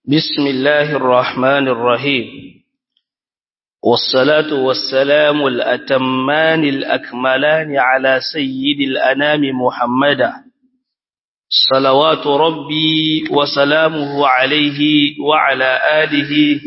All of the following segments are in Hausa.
بسم الله الرحمن الرحيم والصلاة والسلام الأتمان الأكملان على سيد الأنام محمدا صلوات ربي وسلامه عليه وعلى آله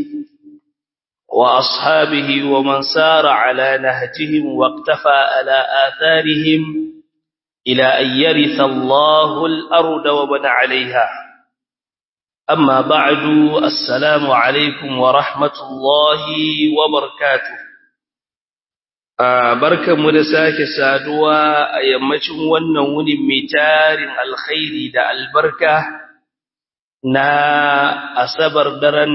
وأصحابه ومن سار على نهجهم واقتفى على آثارهم إلى أن يرث الله الأرض ومن عليها أما بعد السلام عليكم ورحمة الله وبركاته barkan mu da sake saduwa a yammacin wannan wunin mai tarin alkhairi da albarka na asabar daren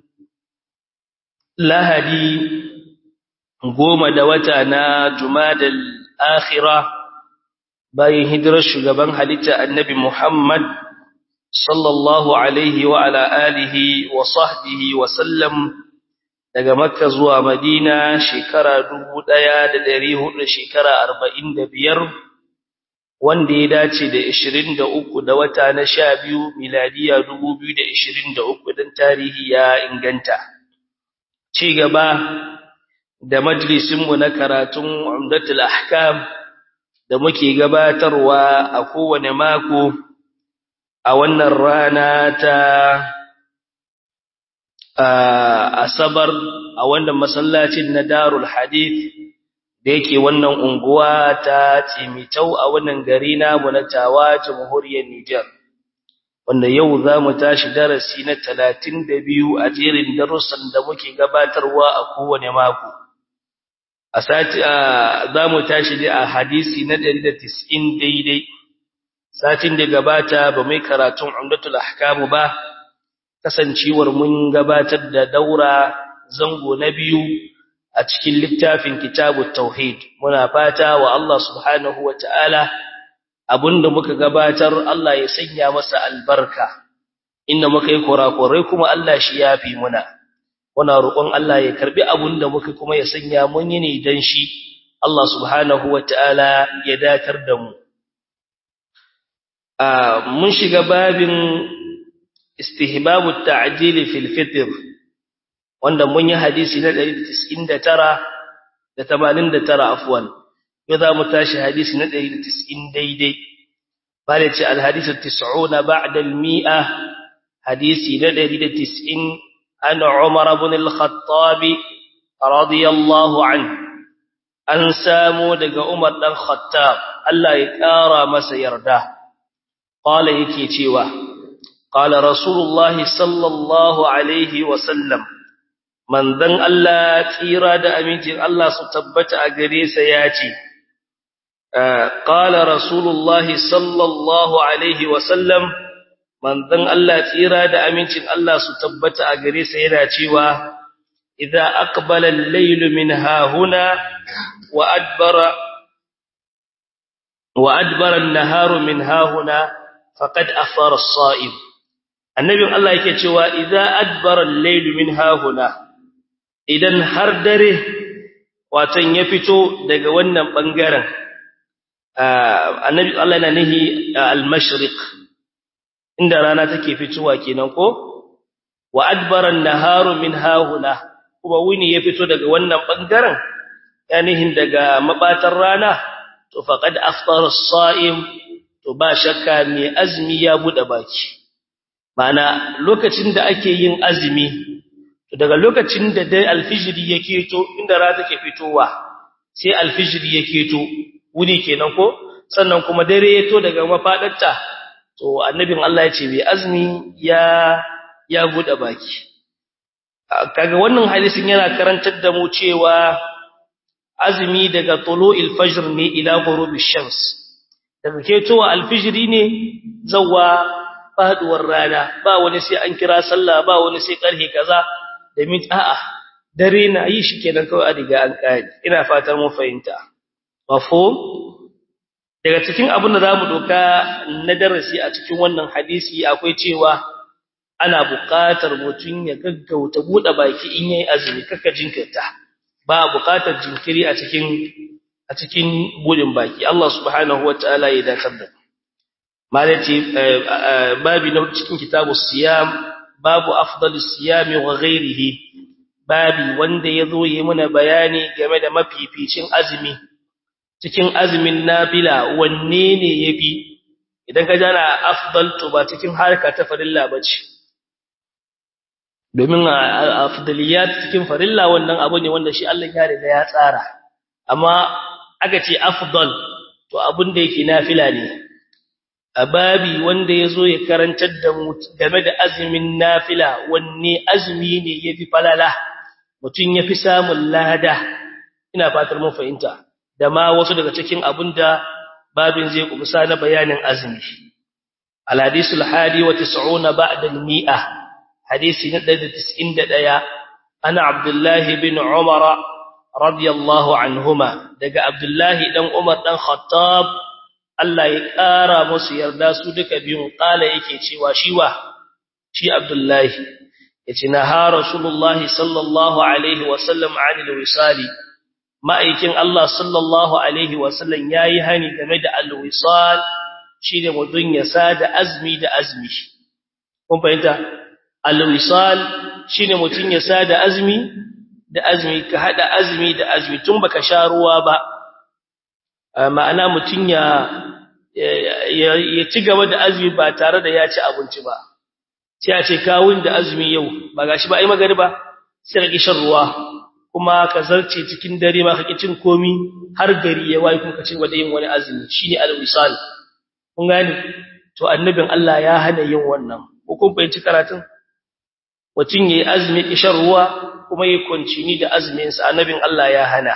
lahadi goma da wata na jumadal akhira bayan hijirar shugaban halitta annabi muhammad sallallahu alaihi wa ala alihi wa sahbihi wa sallam daga makka zuwa madina shekara 1400 shekara 45 wanda ya dace da 23 da wata na 12 miladiya 2023 dan tarihi ya inganta ci gaba da majalisin mu na karatun umdatul ahkam da muke gabatarwa a kowane mako a wannan rana ta asabar a wannan masallacin na darul hadith da yake wannan unguwa ta Timitau a wannan gari namu na Tawa jamhuriyar Niger wanda yau za mu tashi darasi na 32 a jerin darussan da muke gabatarwa a kowane mako a sati za mu tashi a hadisi na 190 daidai satin da gabata ba mai karatun umdatul ahkamu ba kasancewar mun gabatar da daura zango na biyu a cikin littafin kitabut tauhid muna fata wa Allah subhanahu wataala abinda muka gabatar Allah ya sanya masa albarka inda muka yi kurakurai kuma Allah shi yafi muna muna roƙon Allah ya karbi abinda muka kuma ya sanya mun yi ne dan shi Allah subhanahu wataala ya datar da mu mun shiga babin istihbabu ta'jil fil fitr wanda mun yi hadisi na 199 da 89 afwan yau za mu tashi hadisi na 190 daidai bale ce al hadisu 90 ba'da al mi'a hadisi na 190 an umar ibn al khattab radiyallahu anhu an samu daga umar dan khattab Allah ya kara masa yarda قال yake cewa qala rasulullah sallallahu alaihi wasallam manzon Allah tsira da amincin Allah su tabbata a gare sa yace qala rasulullah sallallahu alaihi wasallam manzon Allah tsira da amincin Allah su tabbata a gare sa yana cewa idza aqbala al-layl min hahuna wa adbara wa adbara an-naharu min hahuna faqad afara as-sa'im annabin Allah yake cewa idza adbara al-layl min hahuna idan har dare watan ya fito daga wannan bangaren annabi Allah yana nihi al-mashriq inda rana take fitowa kenan ko wa adbara an-naharu min hahuna kuma wuni ya fito daga wannan bangaren yanihin daga mabatar rana to faqad afara as-sa'im to ba shakka mai azumi ya bude baki mana lokacin da ake yin azumi to daga lokacin da dai alfijiri yake to inda rana take fitowa sai alfijiri yake to wuni kenan ko sannan kuma dare ya to daga mafadarta to annabin Allah ya ce mai azumi ya ya bude baki kaga wannan hadisin yana karantar da mu cewa azumi daga tulu'il fajr ne ila ghurubish shams daga ketowa alfijiri ne zawa faduwar rana ba wani sai an kira sallah ba wani sai karhe kaza da mit a'a dare na yi shi kenan kawai a diga an kai ina fatan mun fahimta mafhum daga cikin abin da zamu doka na darasi a cikin wannan hadisi akwai cewa ana buƙatar mutum ya gaggauta bude baki in yayi azumi kaka jinkirta ba buƙatar jinkiri a cikin a cikin budin baki Allah subhanahu wataala ya dakatar da malaci babi na cikin kitabu siyam babu afdalus siyami wa ghairihi babi wanda yazo yi muna bayani game da mafificin azumi cikin azumin nafila wanne ne yafi idan ka jana afdal to ba cikin harka ta farilla bace domin afdaliyat cikin farilla wannan abu ne wanda shi Allah ya riga ya tsara amma aka ce afdal to abun da yake nafila ne ababi wanda yazo ya karantar da mu game da azumin nafila wanne azumi ne yafi falala mutun yafi samun lada ina fatar mun fahimta da ma wasu daga cikin abunda babin zai kubusa na bayanin azumi al-hadisul hadi wa 90 ba'da al-mi'ah hadisi na 191 ana abdullahi bin umara radiyallahu anhuma daga abdullahi dan umar dan khattab Allah ya ƙara musu yarda su duka biyun ƙala yake cewa shi wa shi abdullahi yace na ha rasulullahi sallallahu alaihi wa sallam anil wisali ma'aikin Allah sallallahu alaihi wa sallam yayi hani game da al-wisal shine mudun ya sada azmi da azmi kun fahimta al-wisal shine mutun ya sada azmi da azmi ka hada azmi da azmi tun baka sha ruwa ba ma'ana mutun ya ya ci gaba da azmi ba tare da ya ci abinci ba sai a ce kawun da azmi yau ba gashi ba ai magariba sai ka shan ruwa kuma ka zarce cikin dare ba ka cin komi har gari ya wayi kuma ka ci gaba da yin wani azmi shine al-wisal kun gane to annabin Allah ya hana yin wannan ko kun fahimci karatun mutum yayi azumi kishan ruwa kuma yayi kuncini da azumin sa annabin Allah ya hana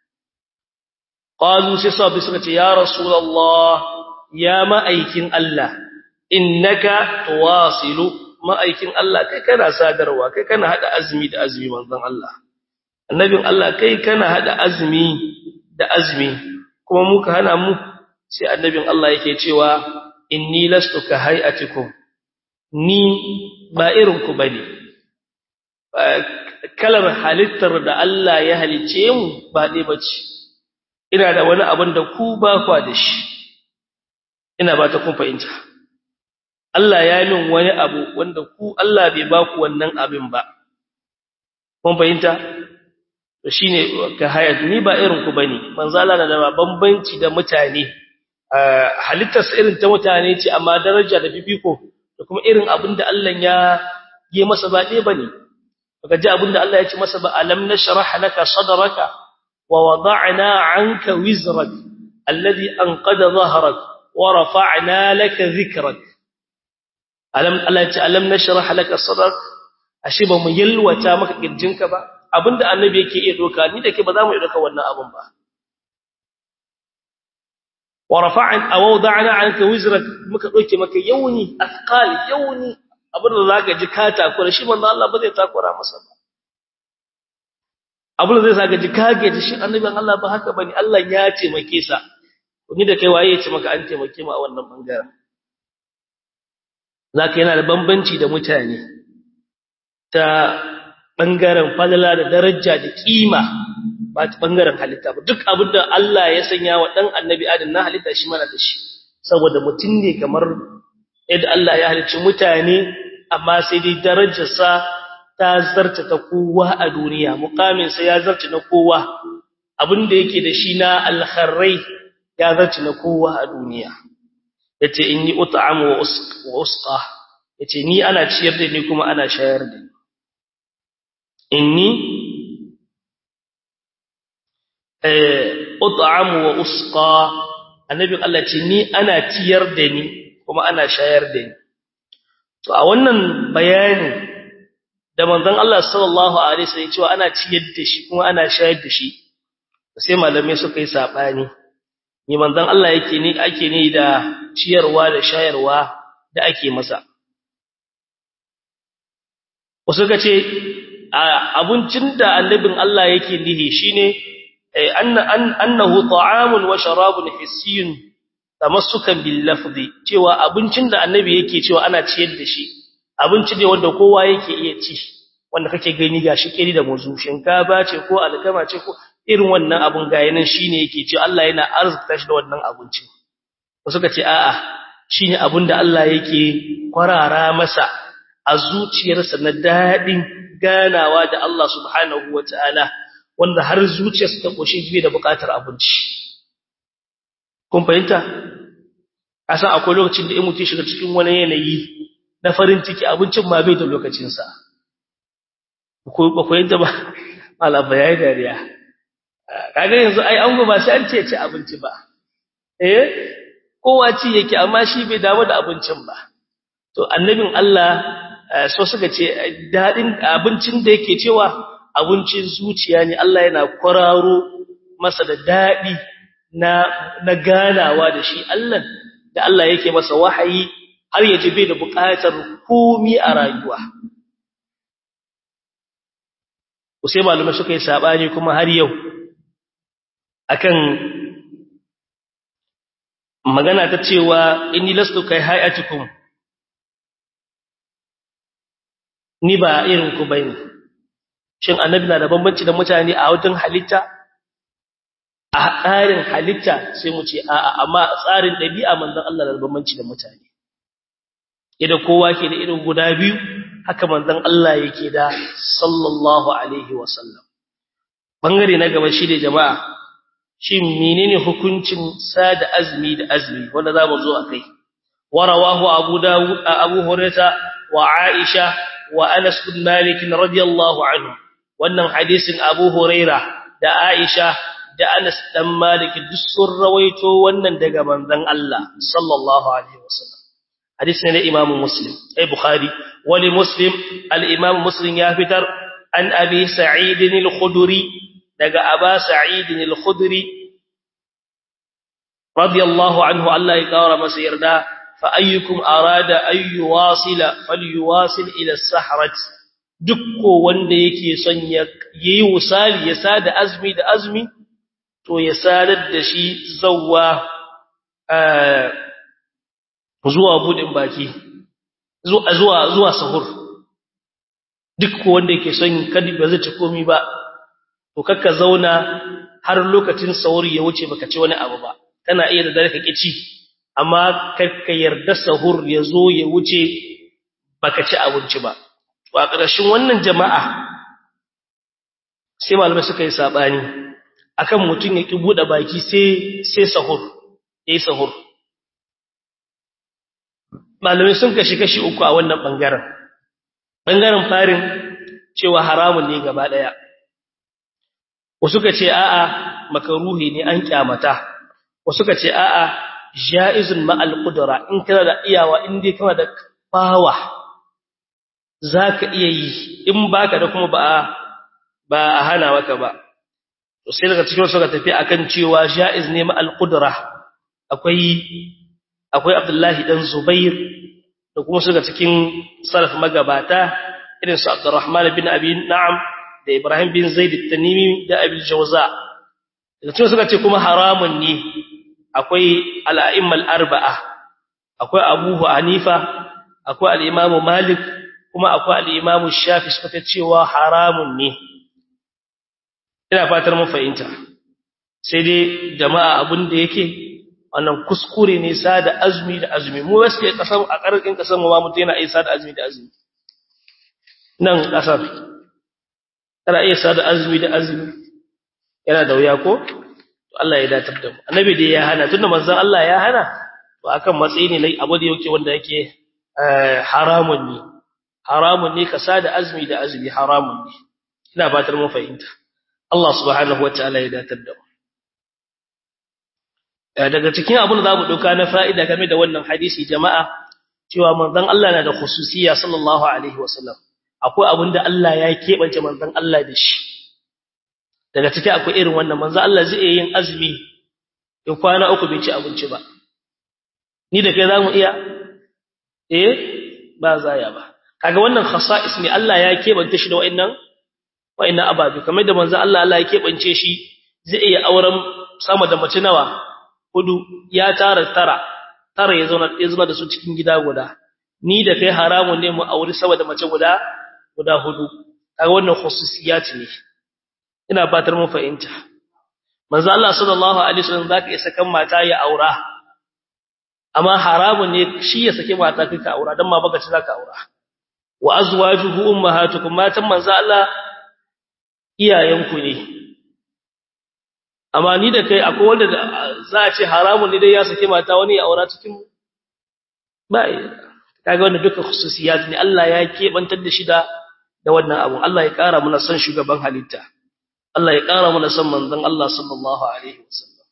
qalu sai sahabbai suka ce ya rasulullah ya ma'aikin Allah innaka tuwasilu ma'aikin Allah kai kana sadarwa kai kana hada azumi da azumi manzon Allah annabin Allah kai kana hada azumi da azumi kuma muka hana mu sai annabin Allah yake cewa inni lastu ka hayatikum ni ba irin ku bane kalar halittar da Allah ya halice mu ba dai bace ina da wani abin da ku ba kwa da shi ina ba ta kun fahimta Allah ya yi min wani abu wanda ku Allah bai ba ku wannan abin ba kun fahimta to shine ka hayat ni ba irin ku bane manzo Allah na da bambanci da mutane halittar irin ta mutane ce amma daraja da bibiko da kuma irin abin da Allah ya yi masa ba dai bane kaga ji abin da Allah ya ce masa ba alam nashrah laka sadraka wa wada'na 'anka wizrak alladhi anqadha dhahrak wa rafa'na laka dhikrak alam Allah ya ce alam nashrah laka sadrak ashe ba mu yalwata maka kirjinka ba abinda annabi yake iya doka ni da ke ba za mu iya doka wannan abin ba wa rafa'an aw wada'na 'anka wizrak muka doke maka yauni athqal yauni abinda zaka ji ka takura shi manzo Allah ba zai takura masa ba abinda zai saka ji ka gaji shi annabin Allah ba haka bane Allah ya taimake sa ni da kai waye ya ce maka an taimake mu a wannan bangaren zaka yana da bambanci da mutane ta bangaren falala da daraja da kima ba ta bangaren halitta ba duk abinda Allah ya sanya wa dan annabi Adam na halitta shi mana da shi saboda mutum ne kamar yadda Allah ya halicci mutane amma sai dai darajarsa ta zarta ta kowa a duniya mukamin sa ya zarta na kowa abinda yake da shi na alkharrai ya zarta na kowa a duniya yace inni ut'amu wa usqa yace ni ana ciyar da ni kuma ana shayar da ni inni eh ut'amu wa usqa annabi Allah ce ni ana ciyar da ni kuma ana shayar da ni to a wannan bayanin da manzon Allah sallallahu alaihi wasallam cewa ana ciyar da shi kuma ana shayar da shi sai malamai suka yi sabani ni manzon Allah yake ni ake ni da ciyarwa da shayarwa da ake masa wasu ka ce abincin da annabin Allah yake nihi shine annahu ta'amun wa sharabun hissiyun tamassukan bil lafzi cewa abincin da annabi yake cewa ana ciyar da shi abinci ne wanda kowa yake iya ci wanda kake gani gashi kiri da muzu shinkafa ce ko alkama ce ko irin wannan abun ga yanan shine yake cewa Allah yana arzuta shi da wannan abincin wasu ka ce a'a shine abin da Allah yake kwarara masa a zuciyarsa na dadin ganawa da Allah subhanahu wataala wanda har zuciyarsa ta koshi jibe da bukatar abinci kun fahimta asa akwai lokacin da in mutum shiga cikin wani yanayi na farin ciki abincin ma bai da lokacin sa ko ba ko yadda ba mala bayani dariya kaga yanzu ai an ba sai an ce ci abinci ba eh kowa ci yake amma shi bai damu da abincin ba to annabin Allah so suka ce dadin abincin da yake cewa abincin zuciya ne Allah yana kwararo masa da dadi na na ganawa da shi Allah da Allah yake masa wahayi har ya ji bai da buƙatar komi a rayuwa sai malamai suka yi sabani kuma har yau akan magana ta cewa inni lastu kai hayatikum ni ba irin ku bane shin annabi na da bambanci da mutane a wajen halitta a tsarin halitta sai mu ce a'a amma tsarin dabi'a manzon Allah da bambanci da mutane idan kowa ke da irin guda biyu haka manzon Allah yake da sallallahu alaihi wasallam bangare na gaba shi da jama'a shin menene hukuncin sada azmi da azmi wanda zamu zo akai warawahu abu dawud abu hurairah wa aisha wa anas bin malik radiyallahu anhu wannan hadisin abu hurairah da aisha da anas dan malik duk sun rawaito wannan daga manzon Allah sallallahu alaihi wasallam hadisi ne imam muslim ai bukhari wali muslim al imam muslim ya fitar an abi sa'id al-khudri daga aba sa'id al-khudri radiyallahu anhu Allah ya kawara masa yarda fa ayyukum arada ay yuwasila falyuwasil ila as-sahrat dukko wanda yake son ya yi wusali ya sada azmi da azmi to ya sadar da shi zawwa zuwa budin baki zuwa zuwa zuwa sahur duk wanda yake son kadi ba zai ci komai ba to kakka zauna har lokacin sahur ya wuce baka ci wani abu ba kana iya da dare ka kici amma kakka yarda sahur ya zo ya wuce baka ci abinci ba to a ƙarshen wannan jama'a sai malamai suka yi sabani akan mutum ya ki bude baki sai sai sahur yayi sahur malamai sun kashi kashi uku a wannan bangaren bangaren farin cewa haramun ne gaba daya wasu ka ce a'a makaruhi ne an kyamata wasu ka ce a'a jaizun ma'al qudra in kana da iyawa in dai kana da bawa zaka iya yi in baka da kuma ba ba a hana maka ba to sai daga cikin suka tafi akan cewa jaiz ne ma'al qudra akwai akwai Abdullahi dan Zubair da kuma suka cikin salaf magabata irin su Abdurrahman bin Abi Na'am da Ibrahim bin Zaid at-Tanimi da Abi Jawza da cikin suka ce kuma haramun ne akwai al-a'immal arba'a akwai Abu Hanifa akwai al-Imam Malik kuma akwai al-Imam Shafi suka ce cewa haramun ne ina fatar mun fahimta sai dai jama'a abin da yake wannan kuskure ne sada azumi da azumi mu wasu ke kasar a karkin kasar mu ma mutum yana iya sada azumi da azumi nan kasar kana iya sada azumi da azumi yana da wuya ko to Allah ya datar da mu annabi da ya hana tunda manzon Allah ya hana to akan matsayi ne lai abu da yake wanda yake haramun ne haramun ne ka sada azumi da azumi haramun ne ina fatar mun fahimta Allah subhanahu wataala ya datar da mu daga cikin abin da zamu dauka na fa'ida game da wannan hadisi jama'a cewa manzon Allah na da khususiyya sallallahu alaihi wasallam akwai abin da Allah ya kebance manzon Allah da shi daga cikin akwai irin wannan manzon Allah zai yin azumi ya kwana uku bai ci abinci ba ni da kai zamu iya eh ba zaya ba kaga wannan khasa'is ne Allah ya kebance shi da wa'annan wa'annan ababe kamar da manzon Allah Allah ya kebance shi zai iya auren sama da mace nawa hudu ya tara tara tara ya zauna ya zama da su cikin gida guda ni da kai haramun ne mu auri sama da mace guda guda hudu kaga wannan khususiyat ne ina fatar mun fahimta manzo Allah sallallahu alaihi wasallam zaka isa kan mata ya aura amma haramun ne shi ya sake mata kai ka aura dan ma baka ci zaka aura wa azwajuhu ummahatukum matan manzo Allah iyayenku ne amma ni da kai akwai wanda za a ce haramun ne dai ya sake mata wani ya aura cikin ba kaga wannan duka khususiyat ne Allah ya kebantar da shi da da wannan abu Allah ya kara mana son shugaban halitta Allah ya kara mana son manzon Allah sallallahu alaihi wasallam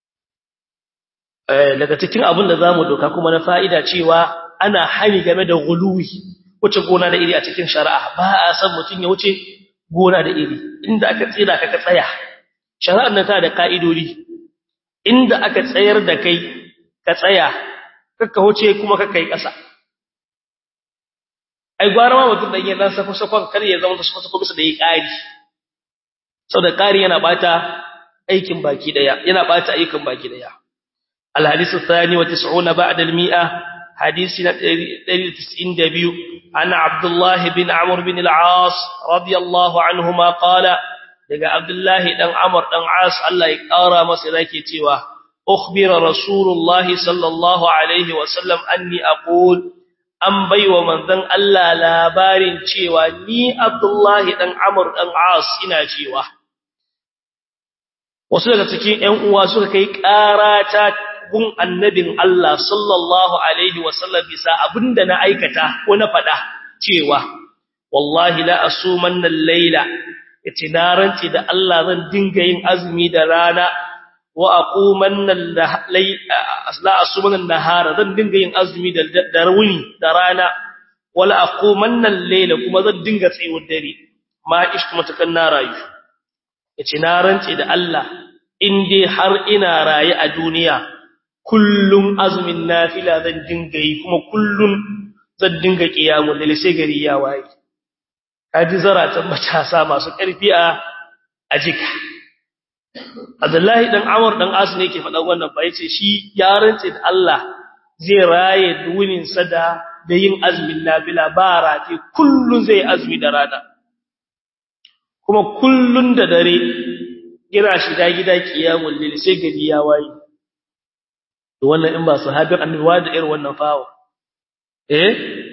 eh daga cikin abin da zamu doka kuma na fa'ida cewa ana hani game da guluwi wuce gona da iri a cikin shari'a ba a san mutun ya wuce gona da iri inda aka tsira ka ka tsaya shari'ar nan ta da ka'idodi inda aka tsayar da kai ka tsaya kakka wuce kuma kakka yi ƙasa ai gwara ma mutum da yin dan sako sakon kar ya zama sako sako bisa da yi ƙari saboda ƙari yana bata aikin baki daya yana bata aikin baki daya الحديث الثاني وتسعون بعد المئة حديثنا تسعين دبيو عن عبد الله بن عمرو بن العاص رضي الله عنهما قال لقى عبد الله بن عمرو بن عاص الله يقارى مسلاكي تيوا أخبر رسول الله صلى الله عليه وسلم أني أقول an baiwa manzon Allah labarin cewa ni Abdullahi dan Amr dan As ina cewa wasu daga cikin ƴan uwa suka kai ƙarata gun annabin Allah sallallahu alaihi wasallam bisa abinda na aikata ko na faɗa cewa wallahi la asumanna al-laila yace na ranci da Allah zan dinga yin azumi da rana wa aqumanna la asumanna nahara zan dinga yin azumi da darwuni da rana wala aqumanna al-laila kuma zan dinga tsayuwar dare ma ishku matakan na rayu yace na ranci da Allah in dai har ina raye a duniya kullum azumin nafila zan dinga yi kuma kullum zan dinga kiyamul lail sai gari ya waye kaji zaratan matasa masu karfi a ajika Abdullahi dan Amr dan As ne yake faɗa wannan fa yace shi ya rantse da Allah zai raye duwinin sa da da yin azumin nafila ba rati kullun zai azumi da rana kuma kullun da dare kira shi da gida kiyamul lail sai gari ya waye to wannan in ba sahabin annabi da irin wannan fawo eh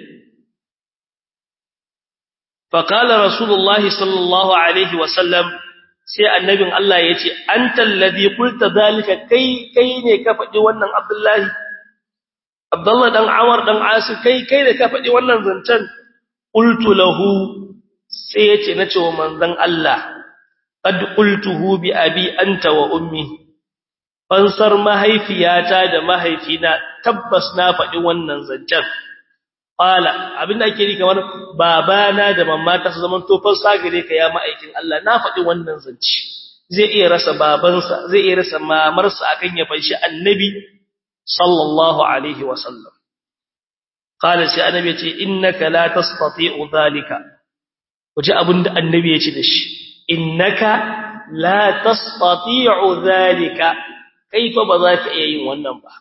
fa qala rasulullahi sallallahu alaihi wa sallam sai annabin Allah yace antal ladhi qulta zalika kai kai ne ka faɗi wannan abdullahi abdullah dan awar dan asu kai kai ne ka faɗi wannan zancen qultu lahu sai yace nace wa manzon Allah qad qultuhu bi abi anta wa ummi fansar mahaifiyata da mahaifina tabbas na faɗi wannan zancen qala abinda ake yi kamar babana da mamata su zaman to fansa gare ka ya ma'aikin Allah na faɗi wannan zance zai iya rasa babansa zai iya rasa mamarsa akan ya fanshi annabi sallallahu alaihi wa sallam qala sai annabi ya ce innaka la tastati'u dhalika waje abinda annabi ya ce da shi innaka la tastati'u dhalika kaifa ba za ka iya yin wannan ba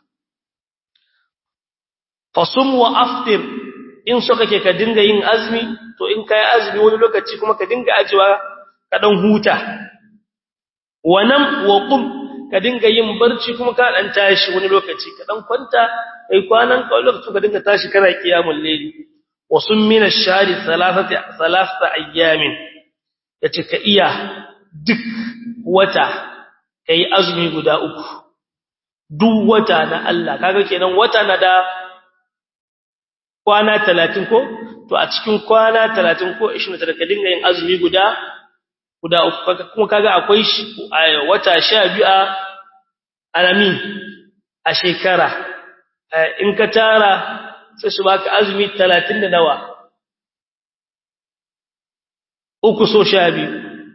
fasum wa aftir in so kake ka dinga yin azumi to in kai azumi wani lokaci kuma ka dinga ajiwa ka dan huta wanam wa qum ka dinga yin barci kuma ka dan tashi wani lokaci ka dan kwanta kai kwanan ka lokaci ka dinga tashi kana qiyamul layli wa sum min ash-shahri thalathati thalathata ayyamin yace ka iya duk wata kai azumi guda uku duk wata na Allah kaga kenan wata na da kwana 30 ko to a cikin kwana 30 ko 29 ka dinga yin azumi guda guda uku kuma kaga akwai wata 12 a alamin a shekara in ka tara sai su baka azumi 30 da nawa uku so 12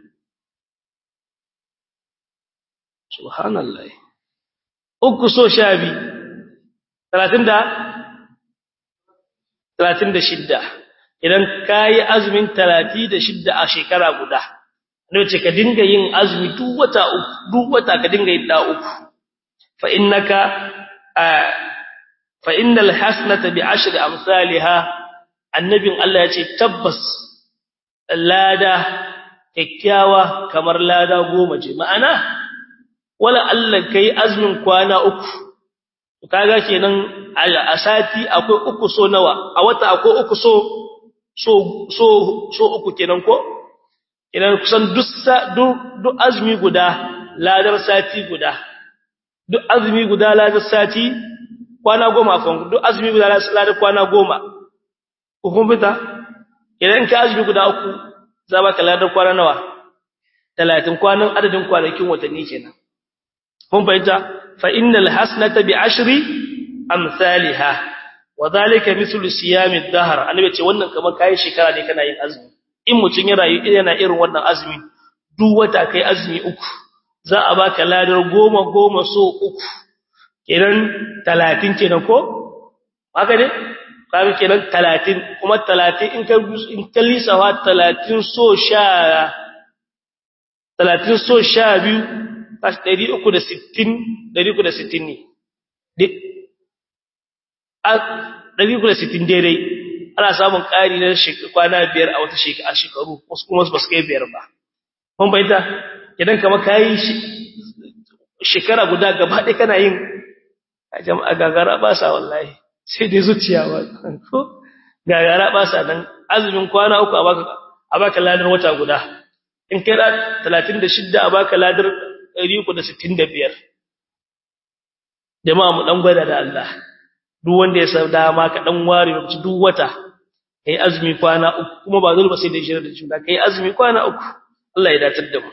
subhanallah uku so sha biyu talatin da talatin da shidda idan ka yi azumin talati da shidda a shekara guda ne ce ka dinga yin azumi duk wata uku duk wata ka dinga yin da uku fa innaka fa innal hasanata bi ashri amsalha annabin Allah ya ce tabbas lada kyakkyawa kamar lada goma ce ma'ana wala Allah kai azumin kwana uku kaga kenan a sati akwai uku so nawa a wata akwai uku so so so so uku kenan ko idan kusan duk duk azumi guda ladar sati guda duk azumi guda ladar sati kwana goma kan duk azumi guda ladar kwana goma kun fita idan ka azumi guda uku za ba ka ladar kwana nawa 30 kwanan adadin kwanakin watanni kenan kun fahimta fa innal hasanata bi ashri amsalha wa dhalika mithlu siyam ad-dahr annabi ce wannan kamar kai shekara ne kana yin azumi in mutun ya rayu yana irin wannan azumi duk wata kai azumi uku za a baka ladar goma goma so uku kenan 30 kenan ko haka ne kaga kenan 30 kuma 30 in ka in ka lisawa 30 so sha 30 so sha biyu kashi 360 360 ne ɗari sittin daidai ana samun ƙari na kwana biyar a wata shekaru wasu kuma ba su kai biyar ba kun bayyanta idan kama kayi shekara guda gaba ɗaya kana yin a jama'a gagara ba sa wallahi sai dai zuciya ba ko gagara ba sa nan azumin kwana uku a baka ladar wata guda in kai talatin da shidda a baka ladar ɗari uku da sittin da biyar jama'a mu ɗan gwada da Allah duk wanda ya san dama ka dan ware lokaci duk wata kai azumi kwana uku kuma ba dole ba sai da shirin da juna kai azumi kwana uku Allah ya datar da mu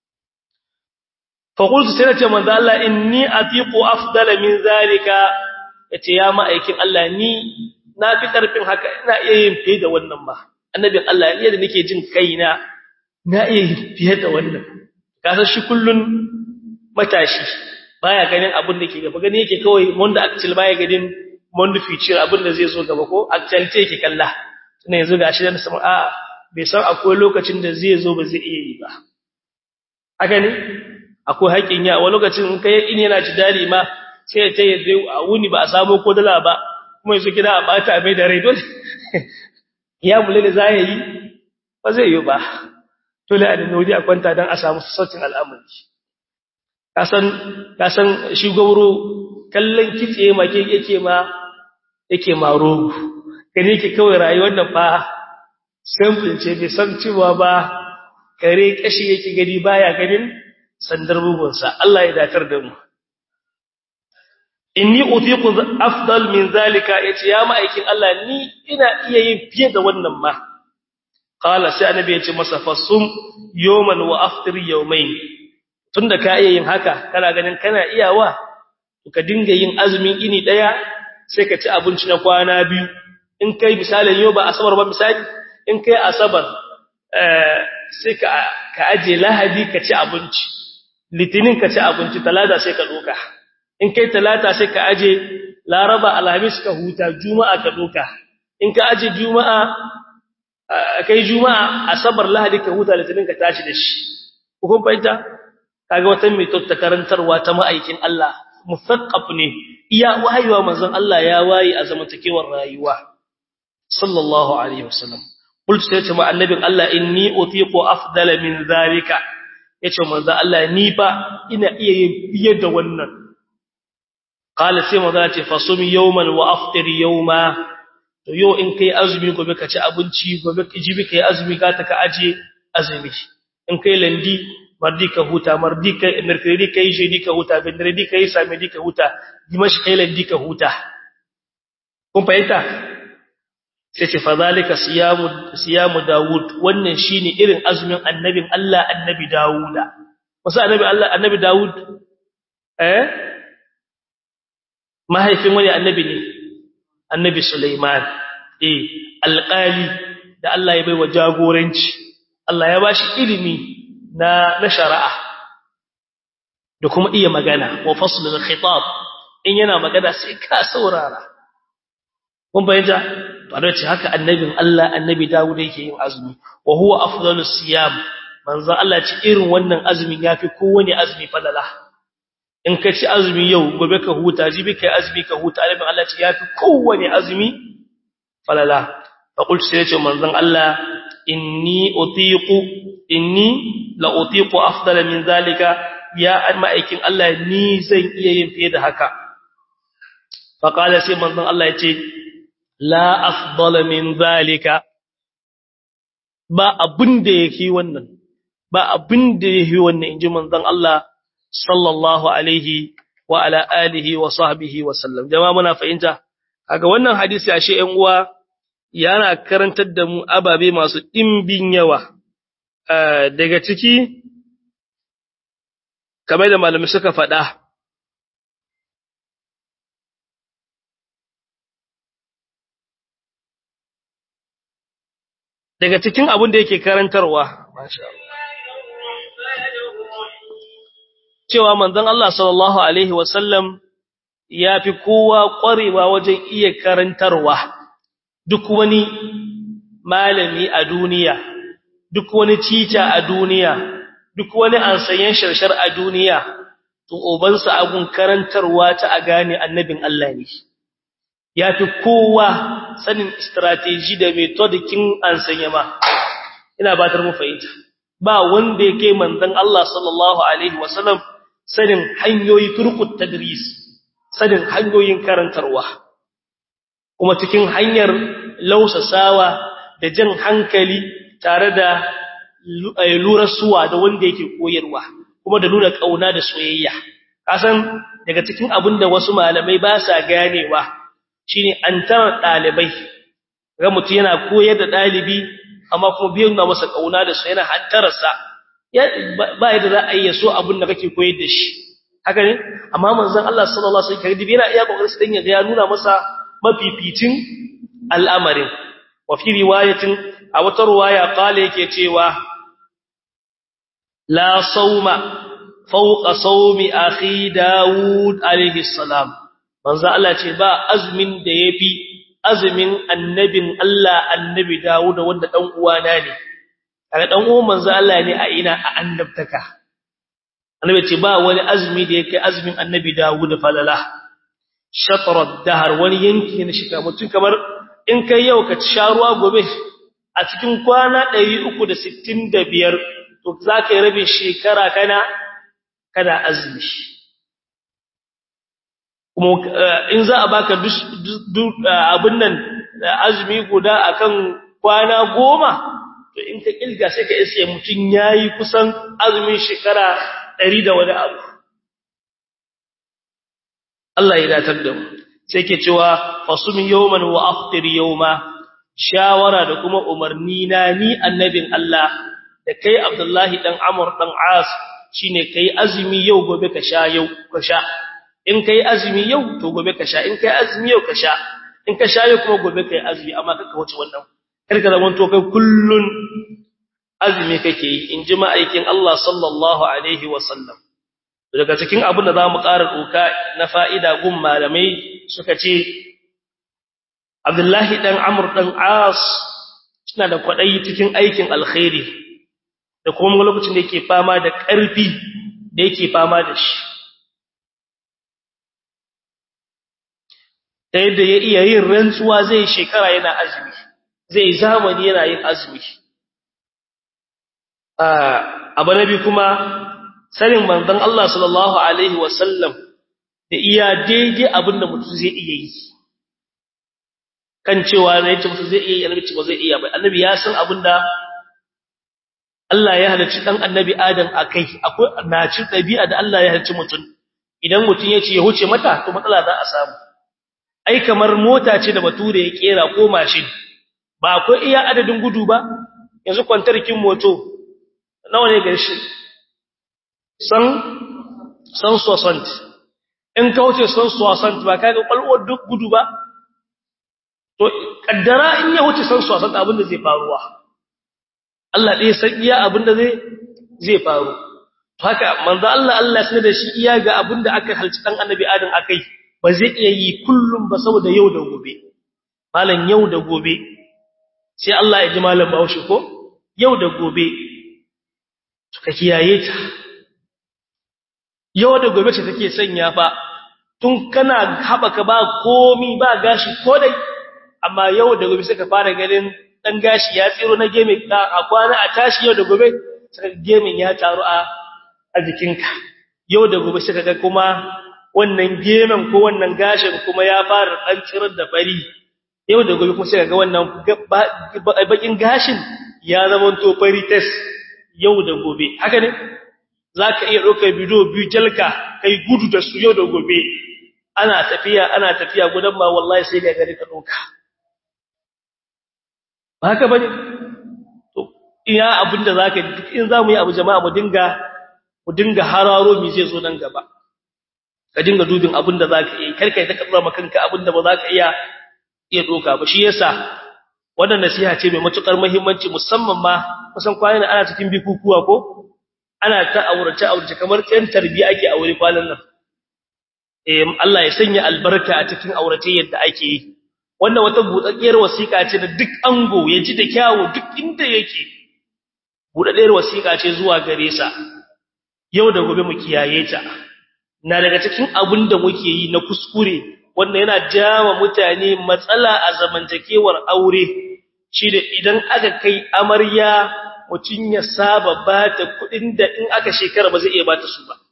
fa qultu sai nace manzo Allah inni atiqu afdala min zalika yace ya ma'aikin Allah ni na fi karfin haka ina iya yin fiye da wannan ba annabin Allah ne da nake jin kaina na iya yin fiye da wannan kasan shi kullun matashi baya ganin abin da ke gaba gani yake kawai wanda actual baya ganin wanda future abin da zai zo gaba ko actual ce yake kalla tunda yanzu gashi da sama a bai san akwai lokacin da zai zo ba zai iya yi ba haka ne akwai haƙin ya wani lokacin in kai in yana ji dadi ma sai ta yi zai a wuni ba a samu ko dala ba kuma yanzu gida a bata mai da rai dole ya mule da za yi ba zai yi ba dole a da wuri a kwanta don a samu sautin al'amari kasan kasan shi gauro kallon kitse make yake ma yake ma rogo gane yake kawai rayuwar da fa simple ce bai san cewa ba kare kashi yake gani baya ganin sandar bugunsa Allah ya datar da mu inni utiqu afdal min zalika yace ya ma'aikin Allah ni ina iya yin fiye da wannan ma qala sai annabi yace masa fasum yawman wa aftir yawmayn tunda ka iya yin haka kana ganin kana iyawa ka dinga yin azumin ini daya sai ka ci abinci na kwana biyu in kai misalin yau ba asabar ba misali in kai asabar eh sai ka ka aje lahadi ka ci abinci litinin ka ci abinci talata sai ka doka in kai talata sai ka aje laraba alhamis ka huta juma'a ka doka in ka aje juma'a kai juma'a asabar lahadi ka huta litinin ka tashi da shi kun fahimta kaga wata mai tatta karantarwa ta ma'aikin Allah musaqqaf ne iya wayewa manzon Allah ya waye a zamantakewar rayuwa sallallahu alaihi wasallam qultu sai ce ma annabin Allah inni utiqu afdala min zalika yace manzon Allah ni ba ina iya yin fiye da wannan qala sai manzon ce fasumi yawman wa aftir yawma to yau in kai azumi gobe ka ci abinci gobe ka jibi kai azumi ka ta ka aje azumi in kai landi mardi ka huta mardi ka mercredi kai jeudi ka huta vendredi kai samedi ka huta dimash kai landi ka huta kun fahimta sai ce fa zalika siyamu siyamu daud wannan shine irin azumin annabin Allah annabi dauda wasu annabi Allah annabi daud eh mahaifin wani annabi ne annabi sulaiman eh alqali da Allah ya baiwa jagoranci Allah ya bashi ilimi na na shari'a da kuma iya magana wa faslul khitab in yana magana sai ka saurara kun bayyana to da ce haka annabin Allah annabi Dawud yake yin azumi wa huwa afdalus siyam manzo Allah ce irin wannan azumin yafi kowane azumi falala in ka ci azumi yau gobe ka huta jibi kai azumi ka huta annabin Allah ce yafi kowane azumi falala fa qultu sai ce manzon Allah inni utiqu inni la utiqu afdala min zalika ya ma'aikin Allah ni zan iya yin fiye da haka fa qala sai manzon Allah yace la afdala min zalika ba abin da yake wannan ba abin da yake wannan inji manzon Allah sallallahu alaihi wa ala alihi wa sahbihi wa sallam jama'a muna fahimta kaga wannan hadisi ashe ƴan uwa yana karantar da mu ababe masu dimbin yawa daga ciki kamar da malamai suka faɗa daga cikin abin da yake karantarwa cewa manzon Allah sallallahu alaihi wasallam ya fi kowa ƙwarewa wajen iya karantarwa duk wani malami a duniya duk wani cita a duniya duk wani ansayen sharshar a duniya to ubansa abun karantarwa ta a gane annabin Allah ne ya fi kowa sanin strategy da metodikin ansanye ma ina batar mu fahimta ba wanda yake manzon Allah sallallahu alaihi wasallam sanin hanyoyi turqut tadris sanin hanyoyin karantarwa kuma cikin hanyar lausasawa da jan hankali tare da lurasuwa da wanda yake koyarwa kuma da nuna kauna da soyayya kasan daga cikin abin da wasu malamai ba sa ganewa shine an tara dalibai ga mutum yana koyar da dalibi amma kuma biyan na masa kauna da su yana hantararsa ba yadda za a yi so abin da kake koyar da shi haka ne amma manzon Allah sallallahu alaihi wasallam yana iya kokarin dan ya nuna masa mafificin al'amarin wa fi riwayatin a wata riwaya kale yake cewa la sauma fawqa sawmi akhi daud alaihi salam manzo Allah ce ba azumin da yafi azumin annabin Allah annabi Dawud wanda dan uwana ne kaga dan uwan manzo Allah ne a ina a annabtaka annabi ce ba wani azumi da yake azumin annabi Dawud falala shatrat dahar wani yanki ne shi mutun kamar in kai yau ka sha ruwa gobe a cikin kwana 365 to zaka yi rabin shekara kana kana azumi kuma in za a baka abin nan azumi guda akan kwana goma to in ka kilga sai ka isa mutum yayi kusan azumin shekara 100 da wani abu Allah ya datar da mu sai ke cewa fasum yawman wa aftir yawma shawara da kuma umarni na ni annabin Allah da kai Abdullahi dan Amr dan As shine kai azumi yau gobe ka sha yau ka sha in kai azumi yau to gobe ka sha in kai azumi yau ka sha in ka sha yau kuma gobe kai azumi amma kaka wuce wannan karka zaman to kai kullun azumi kake yi in ji ma'aikin Allah sallallahu alaihi wa sallam daga cikin abin da zamu ƙara doka na fa'ida gun malamai suka ce Abdullahi dan Amr dan As suna da kwadayi cikin aikin alkhairi da kuma lokacin da yake fama da ƙarfi da yake fama da shi ta yadda ya iya yin rantsuwa zai shekara yana azumi zai zamani yana yin azumi abu na biyu kuma sanin manzon Allah sallallahu alaihi wasallam da iya daidai abin da mutum zai iya yi kan cewa na yace mutum zai iya yi annabi ba zai iya ba annabi ya san abin da Allah ya halarci dan annabi Adam akai akwai naci dabi'a da Allah ya halarci mutum idan mutum ya ce ya huce mata to matsala za a samu ai kamar mota ce da bature ya kera ko mashin ba akwai iya adadin gudu ba yanzu kwantarkin moto nawa ne ga shi san san soixante in ka wuce san soixante ba kaga kwalwar duk gudu ba to kaddara in ya wuce san soixante abin da zai faruwa Allah ɗaya san iya abin da zai zai faru to haka manzo Allah Allah sanar da shi iya ga abin da aka halci dan annabi Adam akai ba zai iya yi kullum ba saboda yau da gobe malam yau da gobe sai Allah ya ji malam Bahaushe ko yau da gobe ka kiyaye ta yau da gobe ce take sanya fa tun kana habaka ba komi ba gashi ko dai amma yau da gobe sai ka fara ganin dan gashi ya tsiro na geme ka a kwana a tashi yau da gobe sai gemin ya taru a a jikinka yau da gobe sai kaga kuma wannan gemen ko wannan gashin kuma ya fara dan tsirar da fari yau da gobe kuma sai kaga wannan bakin gashin ya zama to fari test yau da gobe haka ne zaka iya ɗaukar bidiyo biyu jalka kai gudu da su yau da gobe ana tafiya ana tafiya gudan ma wallahi sai ga gari ka ɗauka ba haka bane to iya abinda zaka duk in zamu yi abu jama'a mu dinga mu dinga hararo mi zai zo nan gaba ka dinga dubin abinda zaka yi kar kai ta kabra makanka abinda ba zaka iya iya doka ba shi yasa wannan nasiha ce mai matukar muhimmanci musamman ma kusan kwanan ana cikin bikukuwa ko ana ta aurace aurace kamar tsayin tarbiya ake aure kwanan nan eh Allah ya sanya albarka a cikin aurace yadda ake yi wannan wata buɗaɗɗiyar wasiƙa ce da duk ango ya ji da kyawu duk inda yake buɗaɗɗiyar wasiƙa ce zuwa gare sa yau da gobe mu kiyaye ta na daga cikin abin da muke yi na kuskure wanda yana jawa mutane matsala a zamantakewar aure shi da idan aka kai amarya mutum ya saba ba ta kuɗin da in aka shekara ba zai iya ba ta su ba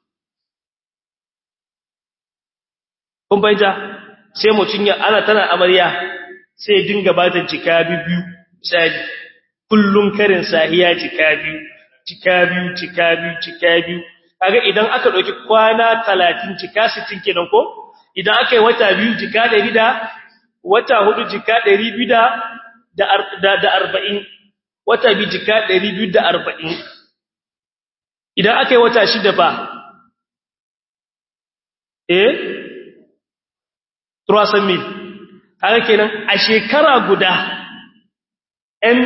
kun bayyana sai mutum ya ana tana amarya sai ya dinga bata jika biyu misali kullun karin sahiya jika biyu jika biyu jika biyu jika biyu kaga idan aka dauki kwana 30 jika 60 kenan ko idan aka yi wata biyu jika 100 da wata hudu jika 200 da da da 40 wata biyu jika 240 idan aka yi wata shida fa eh 300 mil haka kenan a shekara guda ɗan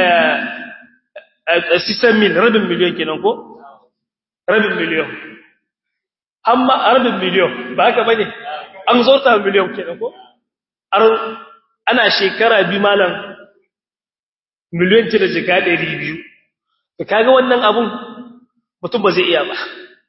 sisan mil rabin miliyon kenan ko rabin miliyon amma rabin miliyon ba haka bane an zorta miliyon kenan ko ana shekara bi malam miliyon ce da jika ɗari biyu da kaga wannan abun mutum ba zai iya ba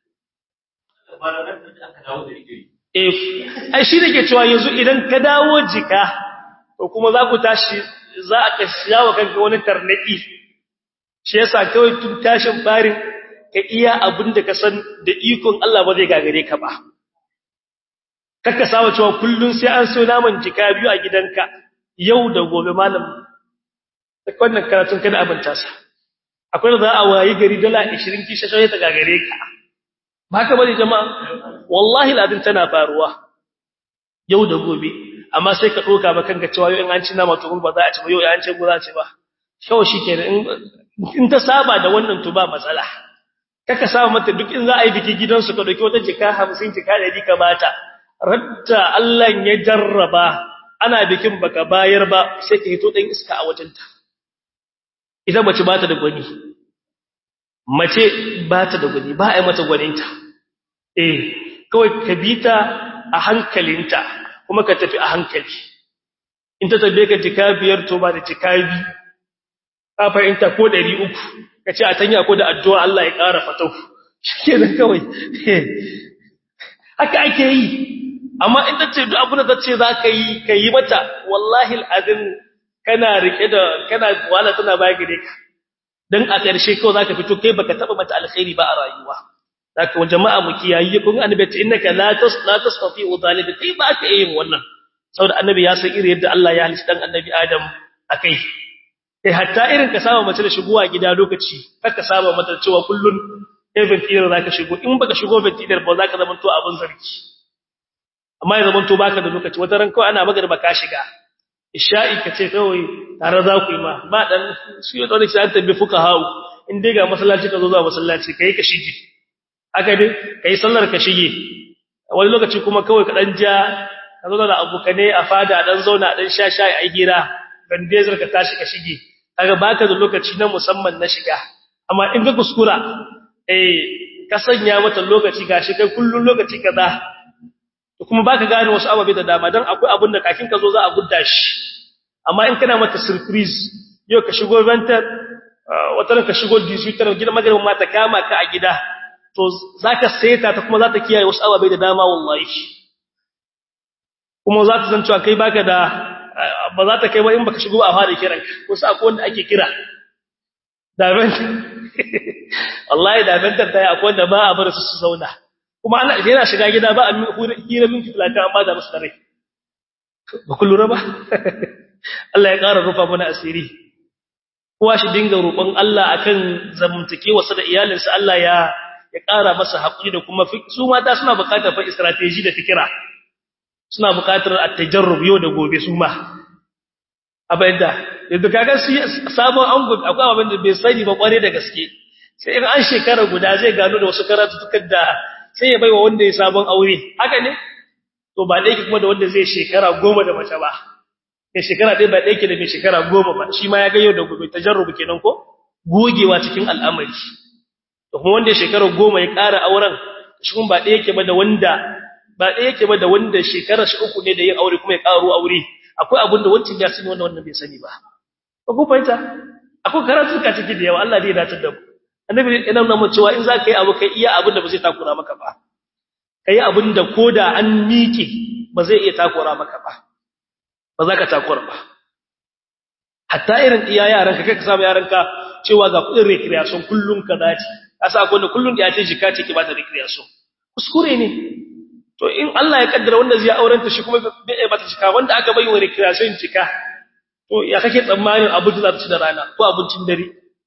eh ai shi nake cewa yanzu idan ka dawo jika to kuma za ku tashi za a ka shawa kanka wani tarnaki shi yasa kawai tun tashin farin ka iya abin da ka san da ikon Allah ba zai gagare ka ba kakka sawa cewa kullun sai an so naman jika biyu a gidanka yau da gobe malam da wannan karatun kada abinta sa akwai da za a wayi gari dala 20 kisha sai ta gagare ka ba haka bane jama'a wallahi ladin tana faruwa yau da gobe amma sai ka doka ba kanka cewa yau in an ci nama to ba za a ci ba yau an ce go za a ci ba kawai shikenan in ta saba da wannan to ba matsala kaka saba mata duk in za a yi biki gidansu ka dauki wata jika 50 jika 100 ka bata radda Allah ya jarraba ana bikin baka bayar ba sai ka hito dan iska a wajenta idan mace bata da gwani mace bata da gwani ba a yi mata gwaninta eh kawai ka bita a hankalinta kuma ka tafi a hankali in ta tabbe ka jika biyar to ba da jika bi ka fahimta ko 300 ka ce a tanya ko da addu'a Allah ya ƙara fatau shikenan kawai haka ake yi amma in ta ce duk abin da ta ce za ka yi ka yi mata wallahi al'adun kana rike da kana wala tana baya gare ka dan a ƙarshe kawai za ka fito kai baka taɓa mata alkhairi ba a rayuwa zaka wa jama'a mu kiyaye kun annabi ta innaka la tas la tasfi udalika kai ba ka yin wannan saboda annabi ya san irin yadda Allah ya halitta dan annabi Adam akai kai hatta irin ka saba mace da shigowa gida lokaci kaka saba mata cewa kullun event ɗin zaka shigo in baka shigo event ɗin ba zaka zama to abin zargi amma ya zama to baka da lokaci wata ran kawai ana magana baka shiga isha'i ka ce kawai tare za ku yi ma ba dan shi ya dole sai an tabbi fuka hawo in dai ga masallaci ka zo zuwa masallaci kai ka shige aka dai kai sallar ka shige wani lokaci kuma kawai ka dan ja ka zo da abukane a fada dan zauna dan sha shayi a hira bandezar ka tashi ka shige kaga baka da lokaci na musamman na shiga amma in ka kuskura eh ka sanya mata lokaci gashi kai kullun lokaci kaza kuma baka gane wasu ababe da dama dan akwai abin da kakin ka zo za a gudda shi amma in kana mata surprise yau ka shigo ventar wata ka shigo disuitar gidan magarin mata kama ka a gida to zaka saita ta kuma za ta kiyaye wasu ababe da dama wallahi kuma za ta san cewa kai baka da ba za ta kai ba in baka shigo a fara kiranka wasu akwai wanda ake kira da ventar wallahi da ventar ta yi akwai wanda ba a bar su su zauna kuma ana yana shiga gida ba a hira minti 30 an bada musu rai ba ku lura ba Allah ya ƙara rufa mana asiri kowa shi dinga roƙon Allah akan zamantakewarsa da iyalinsa Allah ya ya ƙara masa haƙuri da kuma su mata suna buƙatar fa strategy da fikira suna buƙatar at-tajarrub yau da gobe su ma abayda yanzu kaga su sabon ango akwai abin da bai sani ba kware da gaske sai in an shekara guda zai gano da wasu karatutukan da sai ya baiwa wanda ya sabon aure haka ne to ba dai kuma da wanda zai shekara goma da mace ba mai shekara ɗaya ba ɗaya ke da mai shekara goma ba shi ma ya ga yau da gobe tajarrubu kenan ko gogewa cikin al'amari da kuma wanda shekara goma ya ƙara auren shi kuma ba ɗaya yake ba da wanda ba ɗaya yake ba da wanda shekara shi uku ne da yin aure kuma ya ƙaro aure akwai abin da wancan ya sani wanda wannan bai sani ba ba ku fahimta akwai karatu ka ciki da yawa Allah zai dace da mu annabi yana nuna cewa in za ka yi abu kai iya abin da ba zai takura maka ba kai abin da koda an miƙe ba zai iya takura maka ba ba za ka takura ba hatta irin iya yaran ka kai ka samu yaran ka cewa ga kudin recreation kullun ka dace asa akwai wanda kullun da ya ce jika ce ki ba ta recreation kuskure ne to in Allah ya kaddara wanda zai aurenta shi kuma bai ba ta cika wanda aka bai wa recreation cika to ya kake tsammanin abin da za ta ci da rana ko abincin dare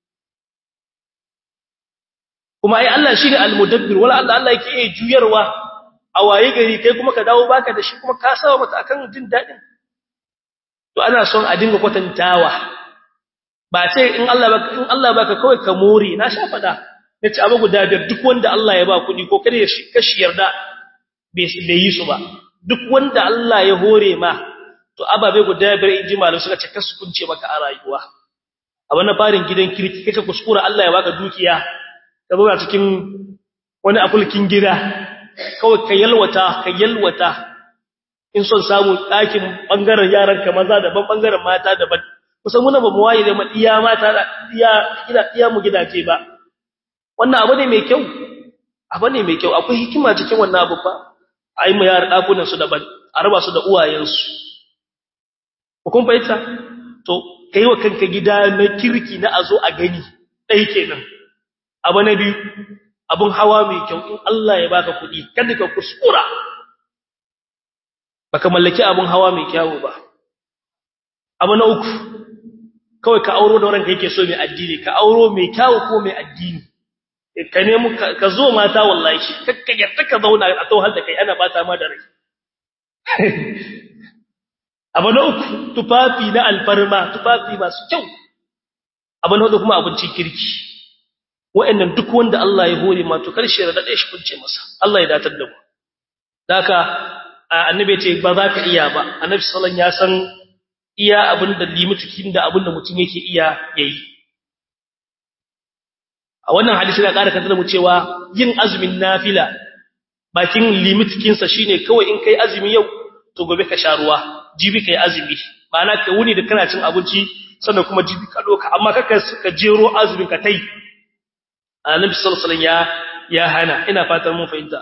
kuma ai Allah shi ne al-mudabbir wala Allah Allah yake iya juyarwa a waye gari kai kuma ka dawo baka da shi kuma ka sawa mata akan jin dadin to ana son a dinga kwatantawa ba ce in Allah baka in Allah baka kawai ka more na sha fada nace abu guda biyar duk wanda Allah ya ba kudi ko kada ya kashi yarda bai yi su ba duk wanda Allah ya hore ma to ababe guda biyar inji malu suka ce kasu kunce maka a rayuwa a wannan farin gidan kirki kace kuskura Allah ya baka dukiya ka zo cikin wani afulkin gida kawai ka yalwata ka yalwata in son samu ɗakin ɓangaren yaranka maza daban ɓangaren mata daban kusan muna ba mu waye da iya mata iya iya mu gidaje ba wannan abu ne mai kyau abu ne mai kyau akwai hikima cikin wannan abu ba a yi mu yara ɗakunan su daban a raba su da uwayensu kun fahimta to ka yi wa kanka gida na kirki na a zo a gani ɗai kenan abu na biyu abun hawa mai kyau in Allah ya baka kuɗi kada ka kuskura baka mallaki abun hawa mai kyau ba abu na uku kawai ka auro da ranka yake so mai addini ka auro mai kyau ko mai addini ka nemi ka zo mata wallahi kakka yarda ka zauna a tauhar da kai ana bata ma da rai abu na uku tufafi na alfarma tufafi masu kyau abu na hudu kuma abincin kirki wa'annan duk wanda Allah ya hore ma to karshe da dade shi kunce masa Allah ya datar da mu daka annabi ce ba za ka iya ba annabi sallallahu ya san iya abin da limitikin da abin da mutum yake iya yayi a wannan hadisi na ƙara kantar mu cewa yin azumin nafila bakin limitikin sa shine kawai in kai azumi yau to gobe ka sha ruwa jibi kai azumi ma'ana ka wuni da kana cin abinci sannan kuma jibi ka doka amma kaka ka jero azumin ka tai annabi sallallahu alaihi ya ya hana ina fatan mun fahimta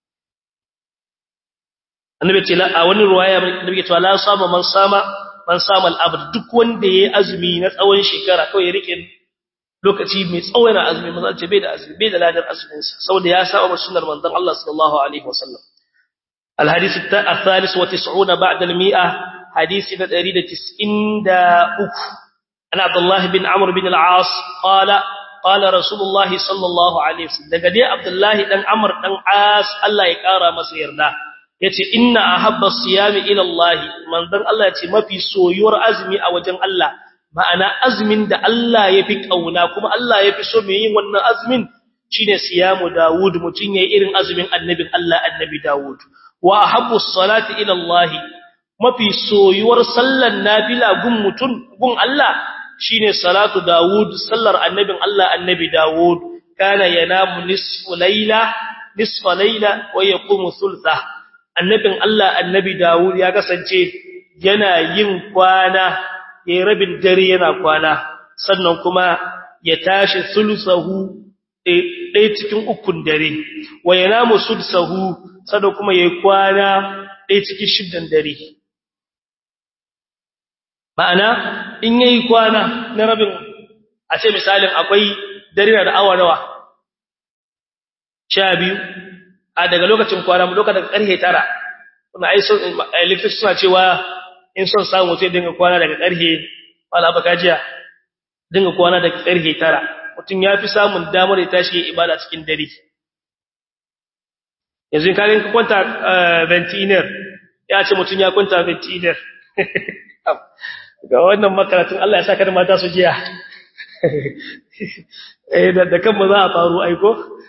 annabi ce la a wani ruwaya annabi ya ce la sama man sama man sama al-abd duk wanda yayi azumi na tsawon shekara kawai ya rike lokaci mai tsawon azumi manzo ce bai da azumi bai da ladar azumin sa saboda ya saba sunnar manzon Allah sallallahu alaihi wasallam الحديث الثالث وتسعون بعد المئة حديث ندريد تسئن دا أك أن عبد الله بن عمرو بن العاص قال قال رسول الله صلى الله عليه وسلم daga dai Abdullahi dan Amr dan As Allah ya kara masa yarda yace inna ahabba siyami ila Allah manzon Allah yace mafi soyuwar azumi a wajen Allah ma'ana azumin da Allah yafi kauna kuma Allah yafi so mai yin wannan azumin shine siyamu Dawud mutun yayi irin azumin annabin Allah annabi Dawud wa ahabbu salati ila Allah mafi soyuwar sallan nafila gun mutun gun Allah shine salatu Dawud sallar annabin Allah annabi Dawud kana yanamu nisfu layla nisfa layla wa yaqumu thultha annabin Allah annabi Dawud ya kasance yana yin kwana yayin rabin dare yana kwana sannan kuma ya tashi sulsahu ɗaya cikin ukun dare wa yanamu sudsahu sannan kuma yayi kwana ɗaya cikin shiddan dare ma'ana in yayi kwana na rabin a ce misalin akwai dare da awa nawa sha biyu a daga lokacin kwana mu lokacin karfe tara kuma ai son electric suna cewa in son samu sai dinga kwana daga karfe wala baka jiya dinga kwana da karfe tara mutum ya fi samun damar ya tashi ya ibada cikin dare yanzu in kagin ka kwanta ventiner ya ce mutum ya kwanta ventiner ga wannan makaratun Allah ya saka da mata su jiya da kan ba za a faru aiko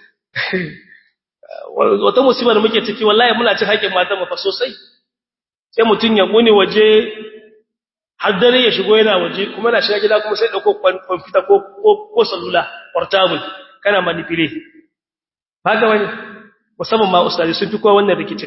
wata musibar muke ciki wallahi muna cin haƙin matan mafa sosai sai mutum ya ƙune waje har dare ya shigo yana waje kuma na shiga gida kuma sai ɗauko kwamfuta ko salula portable kana manipule haka wani musamman ma ustazi sun fi kowa wannan rikicin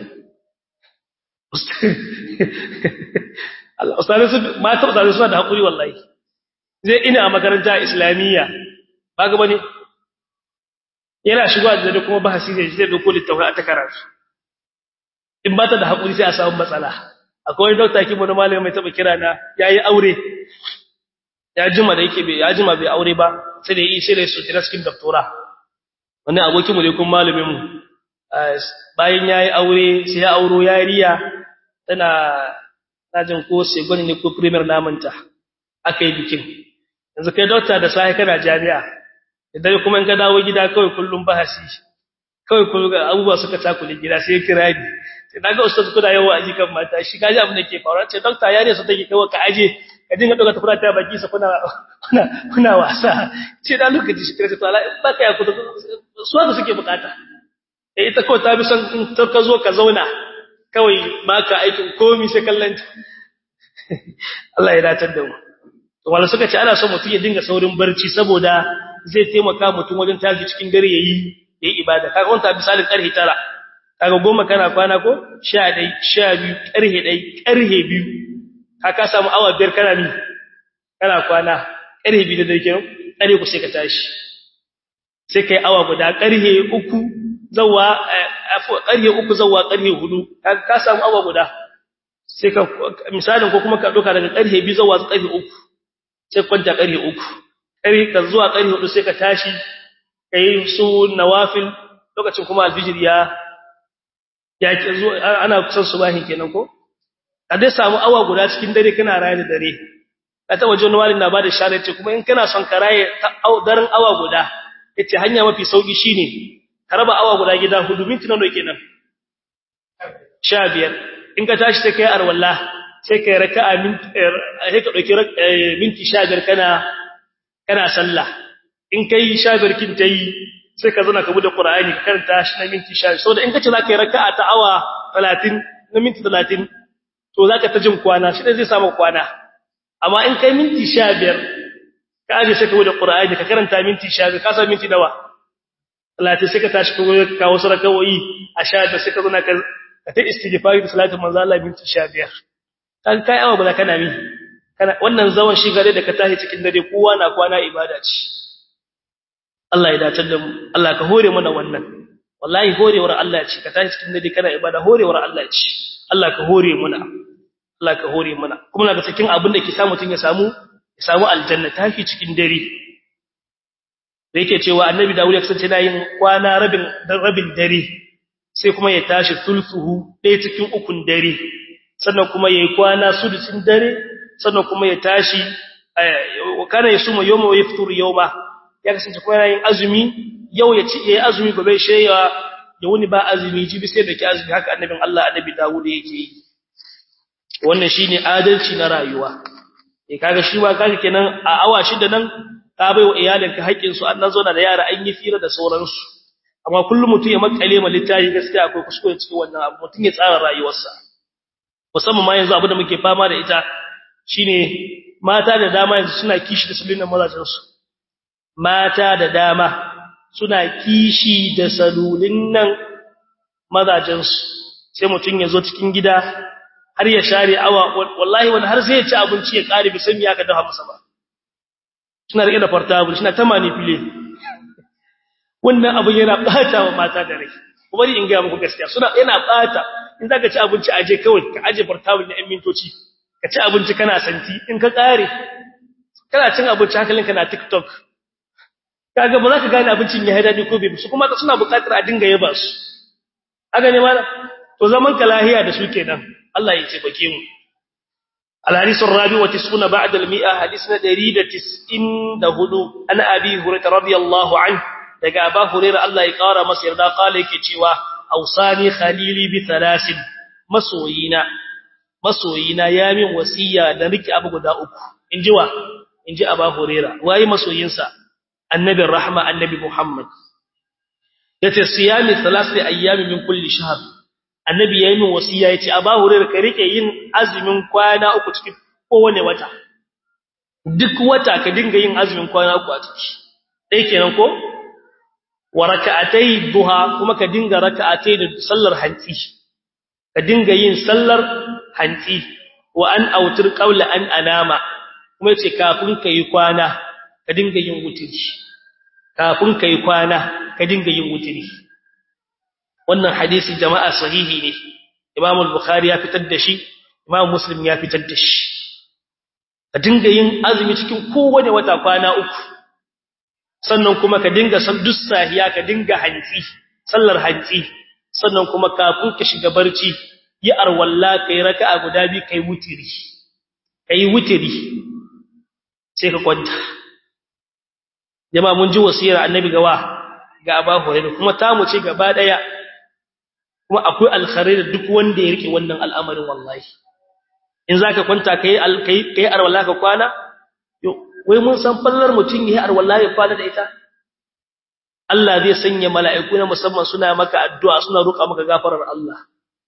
ustazi sun mata ustazi suna da haƙuri wallahi zai ina a makaranta islamiyya ba ga bane yana shigo da dare kuma bahasi zai zai dauko littafin a ta karatu in ba ta da haƙuri sai a samu matsala akwai wani dokta kibo na malami mai taba kira na yayi aure ya jima da yake bai ya jima bai aure ba sai da yi sai da su tira cikin doktora wani abokin mu ne kuma malamin mu bayan yayi aure sai ya auro yariya tana tajin ko sai gwani ne ko premier namanta aka yi bikin yanzu kai dokta da sai kana jami'a idan kuma in ka dawo gida kawai kullum bahasi kawai kullum abubuwa suka takule gida sai kira ni sai naga ustaz kuna yawa a jikan mata shi kaji abin da ke faruwa ce doctor yare su take kai ka aje ka dinga doka tafura ta baki sa kuna kuna kuna wasa ce da lokaci shi kira ta Allah ba kai ku su da suke bukata eh ita kawai ta bi son in ta ka zo ka zauna kawai baka aikin komai sai kallanta Allah ya datar da mu wala suka ce ana son mutum ya dinga saurin barci saboda zai taimaka mutum wajen tashi cikin dare yayi yayi ibada kaga wanta misalin karhe 9 kaga goma kana kwana ko 11 12 karhe 1 karhe 2 ka ka samu awa biyar kana ni kana kwana karhe 2 da dare kenan kare ku sai ka tashi sai kai awa guda karhe 3 zawa karhe 3 zawa karhe 4 kaga ka samu awa guda sai ka misalin ko kuma ka doka daga karhe 2 zawa karhe 3 sai kwanta karhe 3 kare ka zuwa ƙarfe hudu sai ka tashi ka yi su nawafil lokacin kuma alfijir ya ya ke zuwa ana kusan subahin kenan ko a dai samu awa guda cikin dare kana raye da dare ka ta wajen wani na bada share ce kuma in kana son ka raye daren awa guda yace hanya mafi sauki shine ka raba awa guda gida hudu minti nawa kenan 15 in ka tashi sai kai arwalla sai kai raka'a minti sai ka dauki minti 15 kana kana sallah in kai shabir kin tayi sai ka zauna ka bude qur'ani ka karanta shi na minti 10 saboda in kace zaka yi raka'a ta awa 30 na minti 30 to zaka ta jin kwana shi zai samu kwana amma in kai minti 15 ka aje sai ka bude qur'ani ka karanta minti 15 ka sa minti dawa 30 sai ka tashi ka ka wasu rakawoyi a 15 sai ka zauna ka ta istighfari da salatin manzo Allah minti 15 kan kai awa ba kana mi kana wannan zaman shi gare da ka tashi cikin dare kowa na kwana ibada ce Allah ya dace da mu Allah ka hore mana wannan wallahi horewar Allah ce ka tashi cikin dare kana ibada horewar Allah ce Allah ka hore mana Allah ka hore mana kuma daga cikin abin da ke samu mutun ya samu ya samu aljanna tashi cikin dare da yake cewa annabi Dawud ya kasance yana yin kwana rabin rabin dare sai kuma ya tashi sulsuhu ɗaya cikin ukun dare sannan kuma yayi kwana sudusin dare sannan kuma ya tashi kana ya suma yawma wa yaftur yawma ya kasance kuma yana yin azumi yau ya ci yayi azumi gobe sheya da wani ba azumi jibi sai da ki azumi haka annabin Allah annabi Dawud yake yi wannan shine adalci na rayuwa eh kaga shi ba kaga kenan a awa shida nan ka bai wa iyalinka haƙƙin su an zo da yara an yi fira da sauransu amma kullum mutum ya makale ma littafi gaskiya akwai kuskure cikin wannan abu mutum ya tsara rayuwarsa musamman ma yanzu abu da muke fama da ita shine mata da dama yanzu suna kishi da salunan mazajensu mata da dama suna kishi da salulin nan mazajensu sai mutum ya zo cikin gida har ya share awa wallahi wani har sai ya ci abinci ya kare bi san ya ka dafa masa ba suna rike da portable suna ta manipulate wannan abu yana bata wa mata da rai bari in ga muku gaskiya suna yana bata in zaka ci abinci aje kawai ka aje portable na 'yan mintoci ka ci abinci kana santi in ka kare kana cin abinci hankalinka na TikTok kaga ba za ka gane abincin ya haɗa ko bai su kuma suna buƙatar a dinga yaba su aga ne mana to zaman ka lahiya da su kenan Allah ya ce bake mu الحديث الرابع وتسعون بعد المئة حديثنا دريد تسئن دهدو أنا أبي هريرة رضي الله عنه daga Aba Hurairah Allah ya kara masa yarda kala yake cewa ausani khalili bi thalasin masoyina masoyina ya min wasiya da riki abu guda uku inji wa inji Aba Hurairah wayi masoyinsa annabi rahma annabi Muhammad yace siyami thalathi ayyami min kulli shahr annabi yayi min wasiya yace Aba Hurairah ka rike yin azumin kwana uku cikin kowane wata duk wata ka dinga yin azumin kwana uku a ciki dai kenan ko wa raka'atai duha kuma ka dinga raka'atai da sallar hanti ka dinga yin sallar hanti wa an autir qawla an anama kuma yace kafin kai kwana ka dinga yin wutiri kafin kai kwana ka dinga yin wutiri wannan hadisi jama'a sahihi ne Imam al-Bukhari ya fitar da shi Imam Muslim ya fitar da shi ka dinga yin azumi cikin kowane wata kwana uku sannan kuma ka dinga duk sahiya ka dinga hanci sallar hanci sannan kuma kafin ka shiga barci yi arwalla kai raka'a guda bi kai wutiri kai wutiri sai ka kwanta jama'a mun ji wasiyar annabi gawa ga Abu Hurairah kuma ta mu ce gaba daya kuma akwai alkhairai da duk wanda ya rike wannan al'amarin wallahi in zaka kwanta kai kai kai arwalla ka kwana wai mun san fallar mutum yi har wallahi kwana da ita Allah zai sanya mala'iku na musamman suna maka addu'a suna roƙa maka gafarar Allah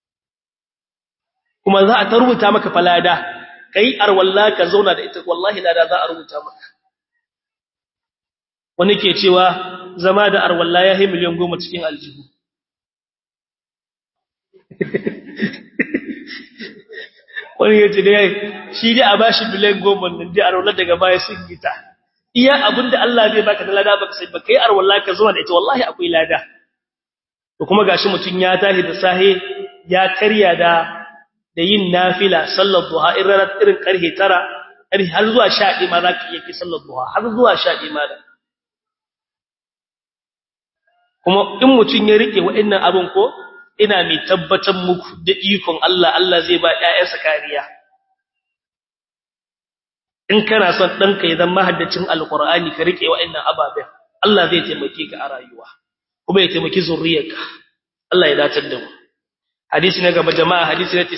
kuma za a ta rubuta maka falada kai ar wallahi ka zauna da ita wallahi lada za a rubuta maka wani ke cewa zama da ar wallahi ya yi miliyan goma cikin aljihu wani ya ce dai shi dai a bashi biliyan goma nan dai arwala daga baya sun gita iya abinda Allah zai baka da lada baka sai baka yi arwala ka zuwa da ita wallahi akwai lada to kuma gashi mutun ya tahi da sahe ya karya da da yin nafila sallar duha irin irin karhe 9 har zuwa 11 ma zaka iya ki sallar duha har zuwa 11 ma da kuma in mutun ya rike wa'annan abin ko ina mai tabbatar muku da ikon Allah Allah zai ba ƴaƴansa kariya in kana son ɗanka ya zama haddacin alqur'ani ka rike wa'annan ababen Allah zai taimake ka a rayuwa kuma ya taimaki zuriyarka Allah ya dace da mu hadisi na gaba jama'a hadisi na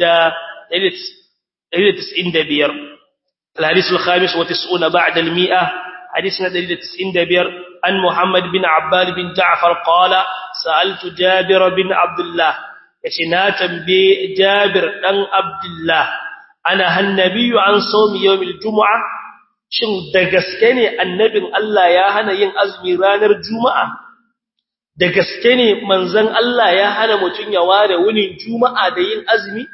90 195 الحديث الخامس وتسعون بعد المئة حديثنا دليل تسعين دبير عن محمد بن عباد بن جعفر قال سألت جابر بن عبد الله يشناتا بجابر بن عبد الله أنا النبي عن صوم يوم الجمعة shin da gaske ne annabin Allah ya hana yin azumi ranar juma'a da gaske ne manzon Allah ya hana mutun ya ware wunin juma'a da yin azumi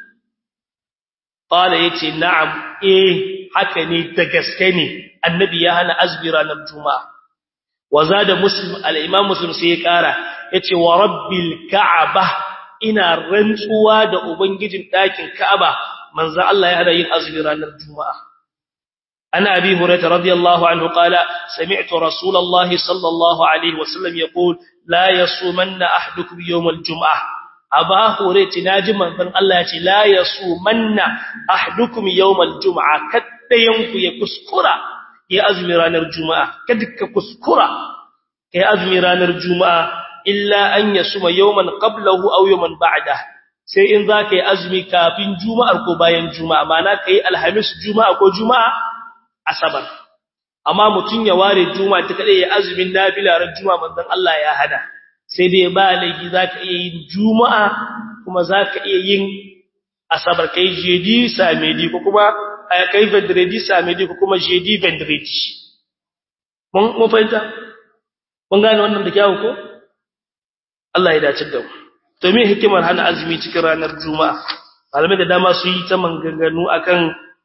qala yace na'am eh haka ne da gaske ne annabi ya hana azumi ranar juma'a wazada muslim al-imam muslim sai ya kara yace wa rabbil ka'aba ina rantsuwa da ubangijin dakin ka'aba manzo Allah ya hada yin azumi ranar juma'a ana abi hurairah radiyallahu anhu qala sami'tu rasulullahi sallallahu alaihi wasallam yaqul la yasumanna ahadukum yawm al-jum'ah aba hurairah naji manzon Allah yace la yasumanna ahadukum yawm al-jum'ah kaddayanku ya kuskura ya azumi ranar juma'a kada ka kuskura kai azumi ranar juma'a illa an yasuma yawman qablahu aw yawman ba'da sai in zaka yi azumi kafin juma'ar ko bayan juma'a ma'ana kai alhamis juma'a ko juma'a asabar amma mutun ya ware juma'a ta kade ya azumin nafila ran juma'a manzon Allah ya hada sai dai ba laifi zaka iya yin juma'a kuma zaka iya yin asabar kai jeudi samedi ko kuma kai vendredi samedi ko kuma jeudi vendredi mun mun fahimta mun gane wannan da kyawu ko Allah ya dace da mu to me hikimar hana azumi cikin ranar juma'a malamai da dama su yi ta manganganu akan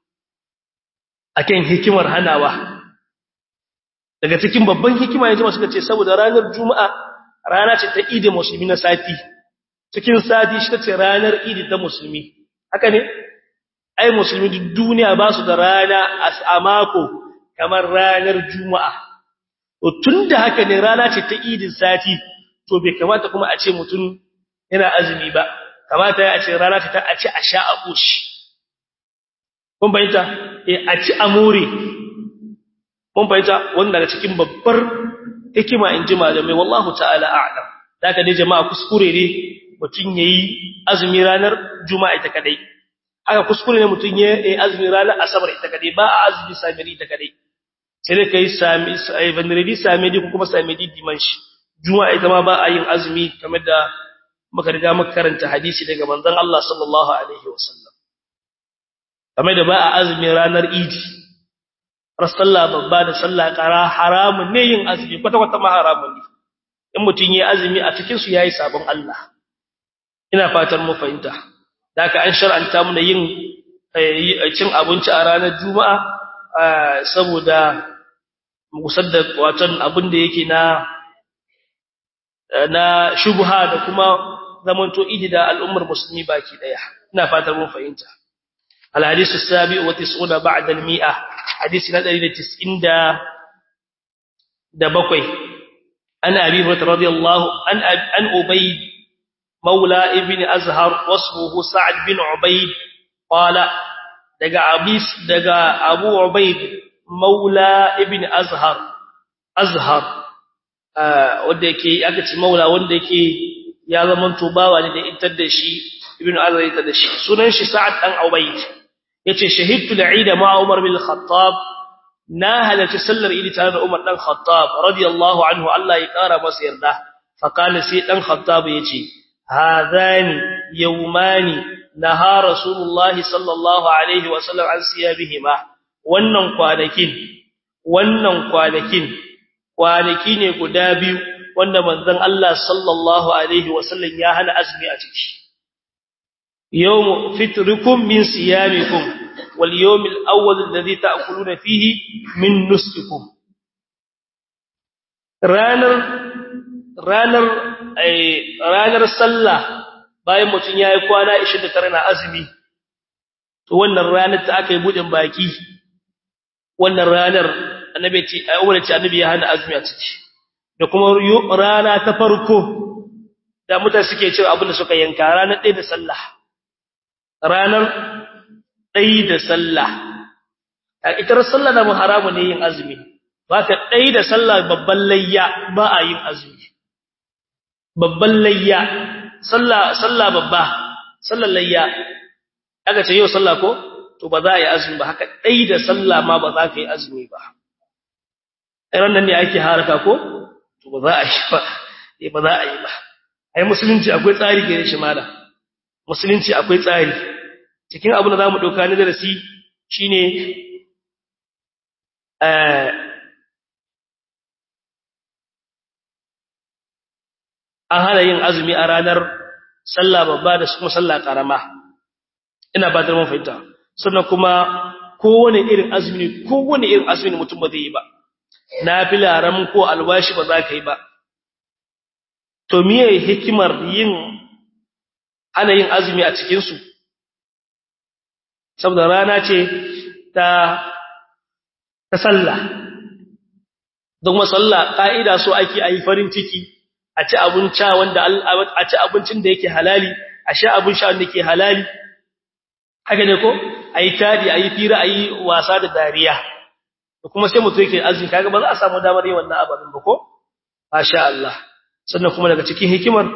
akan hikimar hanawa daga cikin babban hikima ne suka ce saboda ranar juma'a rana ce ta idi musulmi na sati cikin sati shi ce ranar idi ta musulmi haka ne ai musulmi duk duniya ba su da rana a mako kamar ranar juma'a to tunda haka ne rana ce ta idin sati to bai kamata kuma a ce mutum yana azumi ba kamata ya ce rana ta a ce a sha a koshi kun bayyanta eh a ci amure mun bayyanta wanda daga cikin babbar hikima in ji malamai wallahu ta'ala a'lam daga dai jama'a kuskure ne mutun yayi azumi ranar juma'a ita kadai haka kuskure ne mutun yayi azumi ranar asabar ita kadai ba a azumi samiri ita kadai sai dai kai sami sai vendredi samedi ko kuma samedi dimanche juma'a ita ma ba a yin azumi kamar da muka riga muka karanta hadisi daga manzon Allah sallallahu alaihi wasallam kamar da ba a azumi ranar idi sallah babba da sallah kara haramun ne yin azumi kwata kwata ma haramun ne in mutun yayi azumi a cikin su yayi sabon Allah ina fatan mu fahimta daka an shar'anta mu yin cin abinci a ranar juma'a saboda musadda watan abin da yake na na shubha da kuma zamanto idi da al'ummar musulmi baki daya ina fatan mu fahimta الحديث السابع وتسعون بعد المئة حديث ندري لتسعين دا دا بقوي أن أبي هريرة رضي الله عن أن أبيد مولى ابن أزهر واسمه سعد بن عبيد قال دقى أبيس دقى أبو عبيد مولى ابن أزهر أزهر wanda yake aka ce maula wanda yake ya zama tubawa ne da intar da shi ibnu azar ya da shi sunan shi sa'ad dan ubayd yace shahidtu al-eid ma umar bin al-khattab na halati sallar idi tare da umar dan khattab radiyallahu anhu Allah ya kara masa yarda fa kana sai dan khattab yace hadani yawmani naha rasulullahi sallallahu alaihi wa sallam an siyabihima wannan kwanakin wannan kwanakin kwanaki ne guda biyu wanda manzon Allah sallallahu alaihi wa sallam ya hana azumi a ciki يوم فطركم من صيامكم واليوم الأول الذي تأكلون فيه من نسككم ranar ranar ranar sallah bayan mutun yayi kwana 29 na azumi to wannan ranar ta aka yi budin baki wannan ranar annabi ce aure ce annabi ya hana azumi a ciki da kuma rana ta farko da mutane suke cewa abin da suka yanka ranar ɗaya da sallah ranar ɗai da sallah a itar sallah da haramu ne yin azumi ba ka ɗai da sallah babban layya ba a yin azumi babban layya sallah babba sallah layya aka ce yau sallah ko to ba za a yi azumi ba haka ɗai da sallah ma ba za ka yi azumi ba iran nan ne ake haraka ko to ba za a yi ba ba za a yi ba ai musulunci akwai tsari gare shi malam musulunci akwai tsari cikin abin da zamu dauka ne darasi shine eh an hana yin azumi a ranar sallah babba da kuma sallah karama ina ba da mun fahimta sannan kuma kowane irin azumi kowane irin azumi mutum ba zai yi ba nafila ram ko alwashi ba za ka yi ba to miye hikimar yin ana yin azumi a cikinsu saboda rana ce ta ta sallah don masalla ƙa'ida so ake a yi farin ciki a ci abinci wanda a ci abincin da yake halali a sha abin sha wanda ke halali haka ne ko a yi tadi a yi fira a yi wasa da dariya da kuma sai mutum yake azumi kaga ba za a samu damar yin wannan abin ba ko masha Allah sannan kuma daga cikin hikimar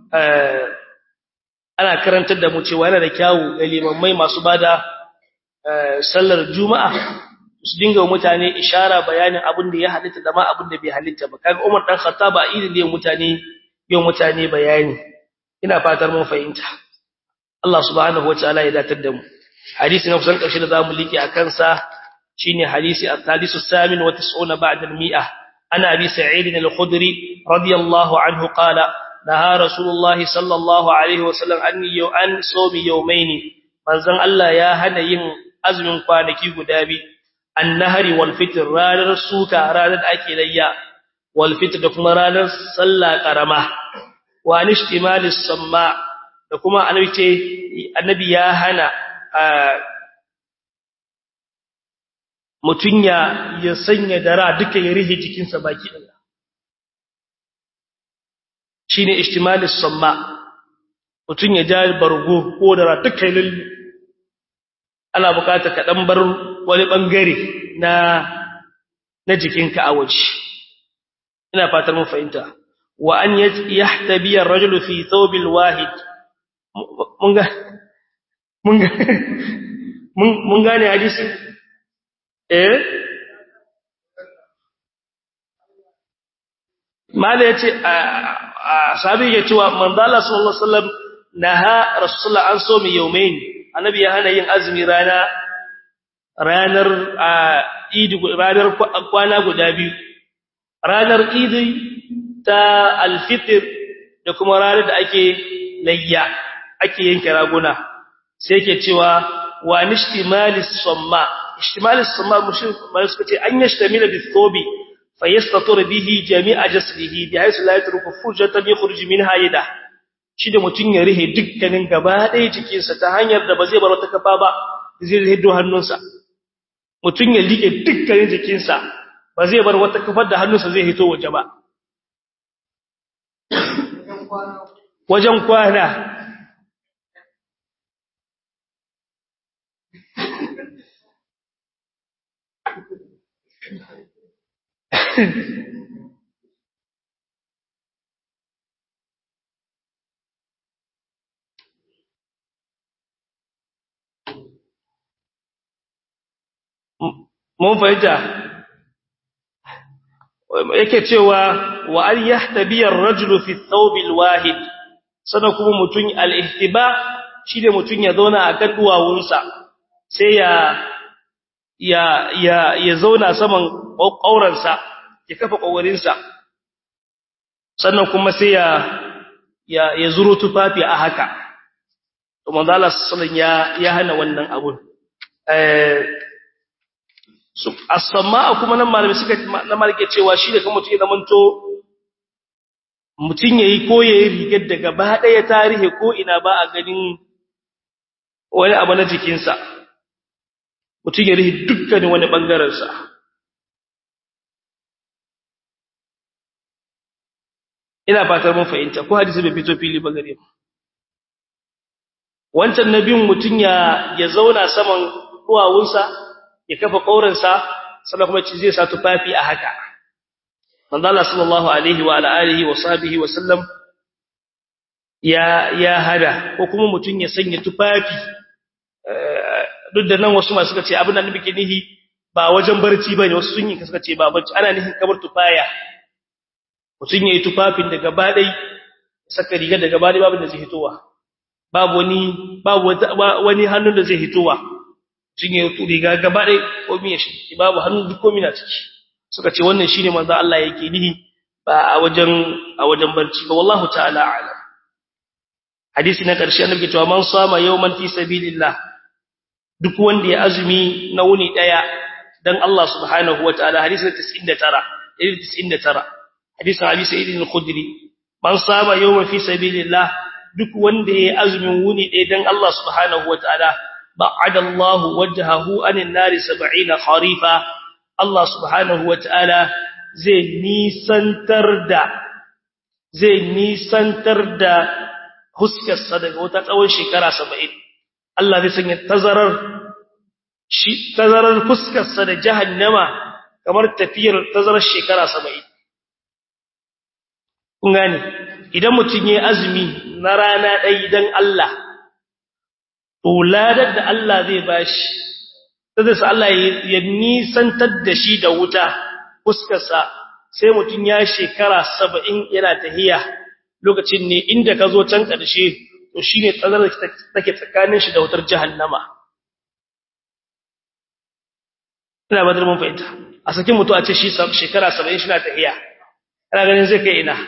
ana karantar da mu cewa yana da kyawu ga limammai masu bada sallar juma'a su dinga mutane ishara bayanin abin da ya halitta da ma abin da bai halitta ba kaga Umar dan Khattab a idin da mutane yin mutane bayani ina fatar mun fahimta Allah subhanahu wataala ya datar da mu hadisi na kusan karshe da zamu liƙe akan sa shine hadisi al-hadisu samin wa 90 ba'da al-mi'ah ana abi sa'id al-khudri radiyallahu anhu qala نهى رسول الله صلى الله عليه وسلم أن أن صوم يومين manzon Allah ya hana yin azumin kwanaki guda bi annahari wal fitr ranar suka ranar ake layya wal fitr da kuma ranar sallah karama wa nishtimalis samma da kuma annabi ce annabi ya hana mutunya ya sanya dara duka ya rihe jikinsa baki ɗaya shine ihtimalis samma mutun ya ja bargo ko da duka lullu ana bukata ka dan bar wani bangare na na jikinka a waje ina fatar mun fahimta wa an yahtabi ar-rajulu fi thawb al-wahid mun ga mun ga mun gane hadisi eh mala yace sahabi ya cewa manzala sallallahu alaihi wasallam naha rasulullah an so mi yawmain annabi ya hana yin azumi rana ranar idi ranar kwana guda biyu ranar idi ta alfitr da kuma ranar da ake layya ake yanke raguna sai yake cewa wa nishtimalis samma ishtimalis samma mushrik mai suka ce an yashtamila bi thobi fayastatur bihi jami'a jasdihi bi haythu la yatruku furjatan yakhruj minha yada shi da mutun ya rihe dukkanin gaba ɗaya jikinsa ta hanyar da ba zai bar wata kafa ba zai hiddo hannunsa mutun ya like dukkanin jikinsa ba zai bar wata kafar da hannunsa zai hito waje ba wajen kwana mun fahimta yake cewa wa an yahtabi ar-rajulu fi thawb al-wahid sana kuma mutun al-ihtiba shine mutun ya zauna a kan duwawunsa sai ya ya ya ya zauna saman ƙauransa ya kafa ƙaurinsa sannan kuma sai ya ya ya zuro tufafi a haka to manzo Allah sallallahu ya ya hana wannan abun eh as-samaa kuma nan malami suka na malike cewa shi da kuma mutum ya zamanto mutum yayi ko yayi rigar da gaba daya tarihi ko ina ba a ganin wani abu na jikinsa mutum ya rihi dukkanin wani bangaren sa ina fatar mun fahimta ko hadisi bai fito fili ba gare mu wancan nabin mutum ya ya zauna saman duwawunsa ya kafa ƙaurinsa sannan kuma ci zai sa tufafi a haka manzo Allah sallallahu alaihi wa alihi wa sahbihi wa sallam ya ya hada ko kuma mutun ya sanya tufafi duk da nan wasu masu suka ce abin da nabi ke nihi ba wajen barci bane wasu sun yi suka ce ba barci ana nihin kamar tufaya mutun yayi tufafin da gaba dai saka riga da gaba dai babu da zai hitowa babu wani babu wani hannun da zai hitowa sun yi riga gaba ɗai komi ya shi babu hannu duk komi na ciki suka ce wannan shine manzo Allah yake nihi ba a wajen a wajen barci ba wallahu ta'ala a'lam hadisi na ƙarshe annabi cewa man sama yawman fi sabilillah duk wanda ya azumi na wuni daya dan Allah subhanahu wataala hadisi 99 99 hadisin Abi Sa'id al-Khudri man sama yawman fi sabilillah duk wanda ya azumin wuni daya dan Allah subhanahu wataala بعد الله وجهه عن النار 70 خريفا الله سبحانه وتعالى zai nisantar da zai nisantar da huskarsa daga wata tsawon shekara 70 Allah zai sanya tazarar shi tazarar fuskarsa da jahannama kamar tafiyar tazarar shekara 70 kun gane idan mutun yayi azumi na rana ɗaya dan Allah to ladar da Allah zai bashi sai sai Allah ya nisantar da shi da wuta fuskarsa sai mutun ya shekara 70 yana tahiya lokacin ne inda ka zo can karshe to shine tsazarar da take tsakanin shi da wutar jahannama ina ba da mun fahimta a sakin mutu a ce shi shekara 70 shi na tahiya kana ganin zai kai ina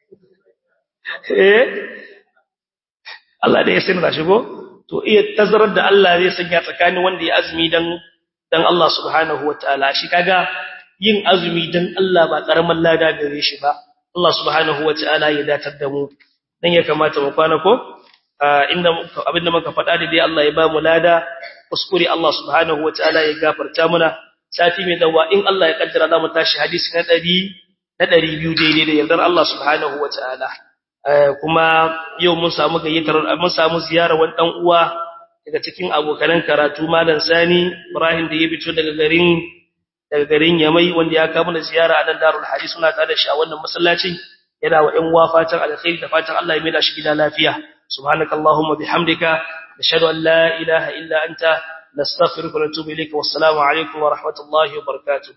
eh Allah da ya sani da shigo to iya tazarar da Allah zai sanya tsakanin wanda ya azumi dan dan Allah subhanahu wataala shi kaga yin azumi dan Allah ba karaman lada gare shi ba Allah subhanahu wataala ya datar da mu dan ya kamata mu kwana ko inda abinda muka faɗa da dai Allah ya ba mu lada kuskure Allah subhanahu wataala ya gafarta muna sati mai dawa in Allah ya kaddara za mu tashi hadisi na 100 na 200 daidai da yardar Allah subhanahu wataala kuma yau mun samu gayyatar mun samu ziyarar wani dan uwa daga cikin abokanan karatu malam Sani Ibrahim da ya fito daga garin daga garin Yamai wanda ya kawo mana ziyara a nan Darul Hadis suna tare da shi a wannan masallacin yana wa ƴan uwa fatan alkhairi da fatan Allah ya mai da shi gida lafiya subhanakallahumma bihamdika nashhadu an la ilaha illa anta nastaghfiruka wa natubu ilayka wassalamu alaikum wa rahmatullahi wa barakatuh